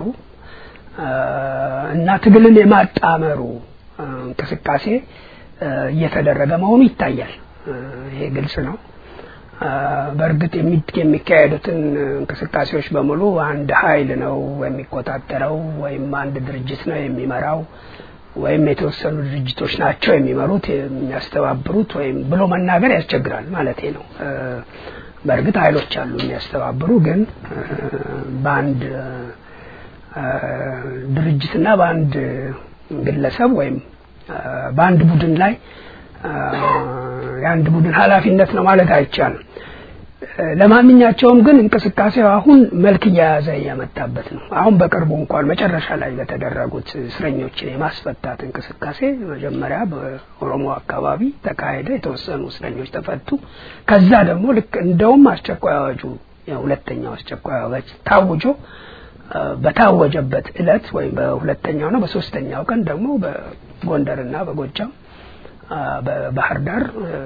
እና ትግልን የማጣመሩ እንቅስቃሴ እየተደረገ መሆኑ ይታያል። ይሄ ግልጽ ነው። በእርግጥ የሚካሄዱትን እንቅስቃሴዎች በሙሉ አንድ ኃይል ነው የሚቆጣጠረው ወይም አንድ ድርጅት ነው የሚመራው ወይም የተወሰኑ ድርጅቶች ናቸው የሚመሩት የሚያስተባብሩት ወይም ብሎ መናገር ያስቸግራል ማለቴ ነው። በእርግጥ ኃይሎች አሉ የሚያስተባብሩ ግን በአንድ ድርጅትና በአንድ ግለሰብ ወይም በአንድ ቡድን ላይ የአንድ ቡድን ኃላፊነት ነው ማለት አይቻልም። ለማንኛቸውም ግን እንቅስቃሴው አሁን መልክ እየያዘ እያመጣበት ነው። አሁን በቅርቡ እንኳን መጨረሻ ላይ በተደረጉት እስረኞችን የማስፈታት እንቅስቃሴ መጀመሪያ በኦሮሞ አካባቢ ተካሄደ። የተወሰኑ እስረኞች ተፈቱ። ከዛ ደግሞ ልክ እንደውም አስቸኳይ አዋጁ ሁለተኛው አስቸኳይ አዋጅ ታውጆ በታወጀበት እለት ወይም በሁለተኛው ነው በሶስተኛው ቀን ደግሞ በጎንደርና በጎጃም በባህር ዳር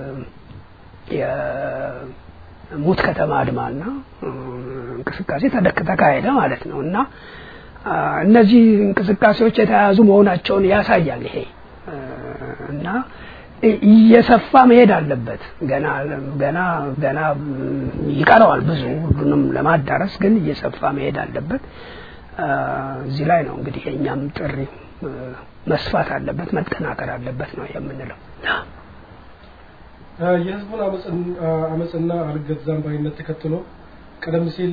የሙት ከተማ አድማና እንቅስቃሴ ተካሄደ ማለት ነው እና እነዚህ እንቅስቃሴዎች የተያያዙ መሆናቸውን ያሳያል ይሄ እና እየሰፋ መሄድ አለበት። ገና ገና ገና ይቀረዋል ብዙ ሁሉንም ለማዳረስ ግን እየሰፋ መሄድ አለበት። እዚህ ላይ ነው እንግዲህ የእኛም ጥሪ መስፋት አለበት፣ መጠናከር አለበት ነው የምንለው። የህዝቡን አመፅና አልገዛም ባይነት ተከትሎ ቀደም ሲል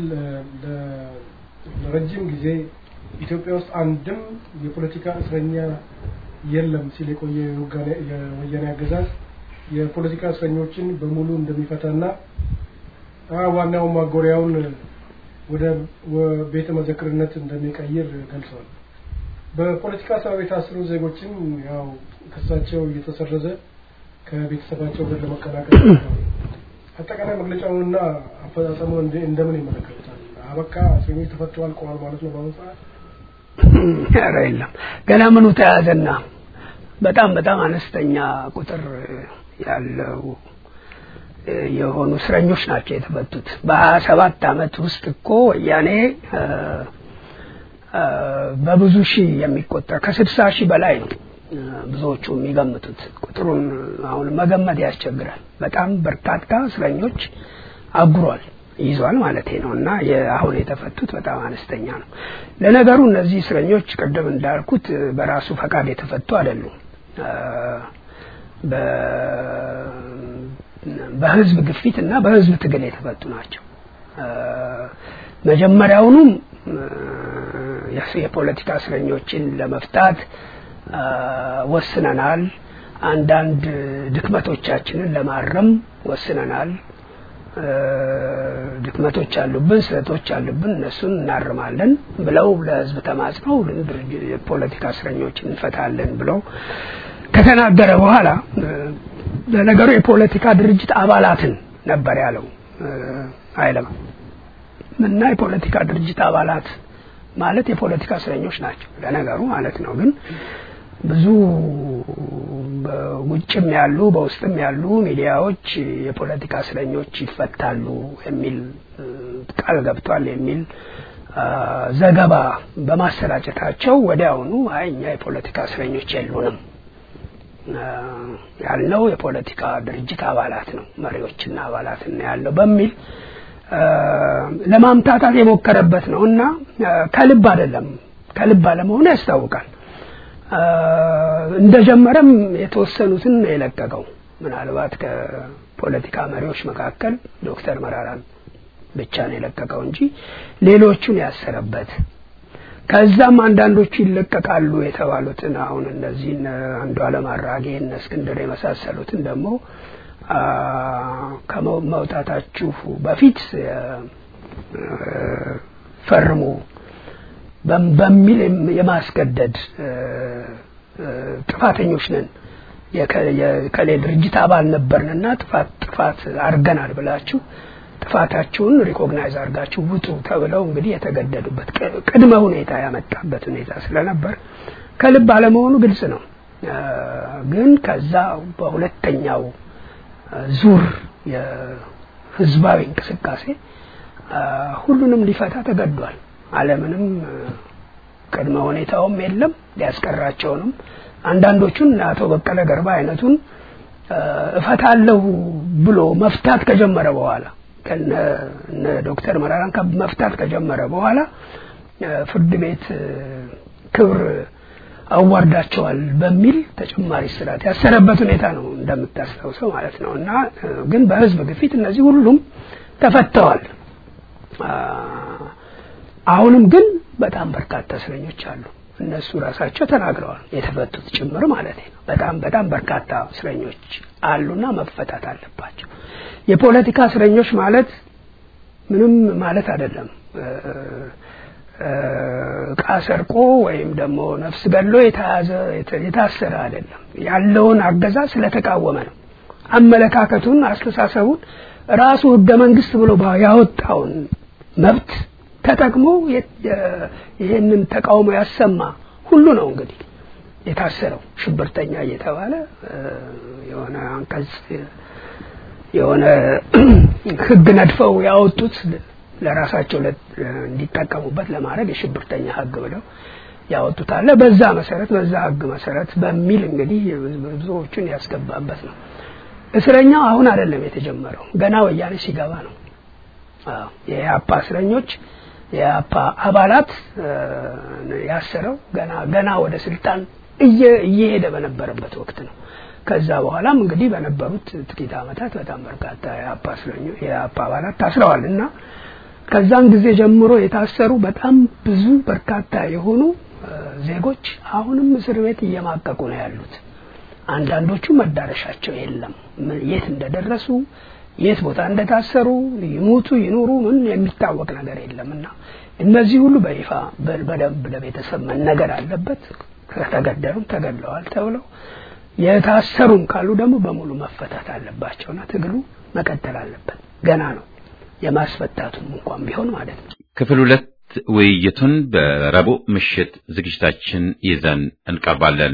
ለረጅም ጊዜ ኢትዮጵያ ውስጥ አንድም የፖለቲካ እስረኛ የለም ሲል የቆየ የወያኔ አገዛዝ የፖለቲካ እስረኞችን በሙሉ እንደሚፈታና ዋናው ማጎሪያውን ወደ ቤተ መዘክርነት እንደሚቀይር ገልጿል። በፖለቲካ ሰበብ የታሰሩ ዜጎችን ያው ክሳቸው እየተሰረዘ ከቤተሰባቸው ጋር ለመቀላቀል አጠቃላይ መግለጫውንና አፈጻጸሙን እንደምን ይመለከቱታል? አበቃ እስረኞች ተፈተዋል ቆዋል ማለት ነው በአሁኑ ሰዓት? ኧረ የለም ገና ምኑ ተያዘና በጣም በጣም አነስተኛ ቁጥር ያለው የሆኑ እስረኞች ናቸው የተፈቱት። በሀያ ሰባት አመት ውስጥ እኮ ወያኔ በብዙ ሺህ የሚቆጠር ከስድሳ ሺህ በላይ ነው ብዙዎቹ የሚገምቱት። ቁጥሩን አሁን መገመት ያስቸግራል። በጣም በርካታ እስረኞች አጉሯል ይዟል ማለት ነው እና አሁን የተፈቱት በጣም አነስተኛ ነው። ለነገሩ እነዚህ እስረኞች ቅድም እንዳልኩት በራሱ ፈቃድ የተፈቱ አይደሉም። በህዝብ ግፊት እና በህዝብ ትግል የተፈቱ ናቸው። መጀመሪያውኑም የፖለቲካ እስረኞችን ለመፍታት ወስነናል። አንዳንድ ድክመቶቻችንን ለማረም ወስነናል። ድክመቶች አሉብን፣ ስህተቶች አሉብን፣ እነሱን እናርማለን ብለው ለህዝብ ተማጽነው የፖለቲካ እስረኞችን እንፈታለን ብለው ከተናገረ በኋላ ለነገሩ የፖለቲካ ድርጅት አባላትን ነበር ያለው አይለም እና የፖለቲካ ድርጅት አባላት ማለት የፖለቲካ እስረኞች ናቸው ለነገሩ ማለት ነው። ግን ብዙ በውጭም ያሉ በውስጥም ያሉ ሚዲያዎች የፖለቲካ እስረኞች ይፈታሉ የሚል ቃል ገብቷል የሚል ዘገባ በማሰራጨታቸው ወዲያውኑ አይ እኛ የፖለቲካ እስረኞች የሉንም ያልነው የፖለቲካ ድርጅት አባላት ነው መሪዎችና አባላት ነው ያለው በሚል ለማምታታት የሞከረበት ነው እና ከልብ አይደለም ከልብ አለመሆኑ ያስታውቃል። እንደጀመረም የተወሰኑትን ነው የለቀቀው። ምናልባት ከፖለቲካ መሪዎች መካከል ዶክተር መራራን ብቻ ነው የለቀቀው እንጂ ሌሎቹን ያሰረበት ከዛም አንዳንዶቹ ይለቀቃሉ የተባሉትን አሁን እነዚህ አንዱ አለም አራጌ እነ እስክንድር የመሳሰሉትን ደግሞ ከመውጣታችሁ በፊት ፈርሙ በሚል የማስገደድ ጥፋተኞች ነን የከሌ ድርጅት አባል ነበርንና ጥፋት ጥፋት አድርገናል ብላችሁ ጥፋታችሁን ሪኮግናይዝ አድርጋችሁ ውጡ ተብለው እንግዲህ የተገደዱበት ቅድመ ሁኔታ ያመጣበት ሁኔታ ስለነበር ከልብ አለመሆኑ ግልጽ ነው። ግን ከዛ በሁለተኛው ዙር የህዝባዊ እንቅስቃሴ ሁሉንም ሊፈታ ተገዷል። አለምንም ቅድመ ሁኔታውም የለም ሊያስቀራቸውንም አንዳንዶቹን አቶ በቀለ ገርባ አይነቱን እፈታለሁ ብሎ መፍታት ከጀመረ በኋላ ከነ ዶክተር መራራን መፍታት ከጀመረ በኋላ ፍርድ ቤት ክብር አዋርዳቸዋል በሚል ተጨማሪ ስርዓት ያሰረበት ሁኔታ ነው እንደምታስታውሰው ማለት ነው። እና ግን በህዝብ ግፊት እነዚህ ሁሉም ተፈተዋል። አሁንም ግን በጣም በርካታ እስረኞች አሉ። እነሱ ራሳቸው ተናግረዋል፣ የተፈቱት ጭምር ማለት ነው። በጣም በጣም በርካታ እስረኞች አሉና መፈታት አለባቸው። የፖለቲካ እስረኞች ማለት ምንም ማለት አይደለም። እቃ ሰርቆ ወይም ደግሞ ነፍስ ገሎ የተያዘ የታሰረ አይደለም። ያለውን አገዛዝ ስለተቃወመ ነው። አመለካከቱን፣ አስተሳሰቡን ራሱ ህገ መንግስት ብሎ ያወጣውን መብት ተጠቅሞ ይህንን ተቃውሞ ያሰማ ሁሉ ነው እንግዲህ የታሰረው ሽብርተኛ እየተባለ የሆነ አንቀጽ የሆነ ህግ ነድፈው ያወጡት ለራሳቸው እንዲጠቀሙበት ለማድረግ የሽብርተኛ ህግ ብለው ያወጡት አለ። በዛ መሰረት በዛ ህግ መሰረት በሚል እንግዲህ ብዙዎቹን ያስገባበት ነው። እስረኛው አሁን አይደለም የተጀመረው፣ ገና ወያኔ ሲገባ ነው። የኢህአፓ እስረኞች የኢህአፓ አባላት ያሰረው ገና ገና ወደ ስልጣን እየሄደ በነበረበት ወቅት ነው። ከዛ በኋላም እንግዲህ በነበሩት ጥቂት ዓመታት በጣም በርካታ የኢህአፓ እስረኞች የኢህአፓ አባላት ታስረዋል እና ከዛን ጊዜ ጀምሮ የታሰሩ በጣም ብዙ በርካታ የሆኑ ዜጎች አሁንም እስር ቤት እየማቀቁ ነው ያሉት። አንዳንዶቹ መዳረሻቸው የለም። የት እንደደረሱ የት ቦታ እንደታሰሩ ይሙቱ ይኑሩ ምን የሚታወቅ ነገር የለም እና እነዚህ ሁሉ በይፋ በደንብ ለቤተሰብ መነገር አለበት። ከተገደሉም ተገድለዋል ተብለው የታሰሩም ካሉ ደግሞ በሙሉ መፈታት አለባቸውና ትግሉ መቀጠል አለበት። ገና ነው የማስፈታቱም እንኳን ቢሆን ማለት ነው። ክፍል ሁለት ውይይቱን በረቡዕ ምሽት ዝግጅታችን ይዘን እንቀርባለን።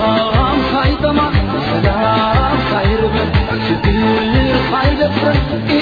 Thank you.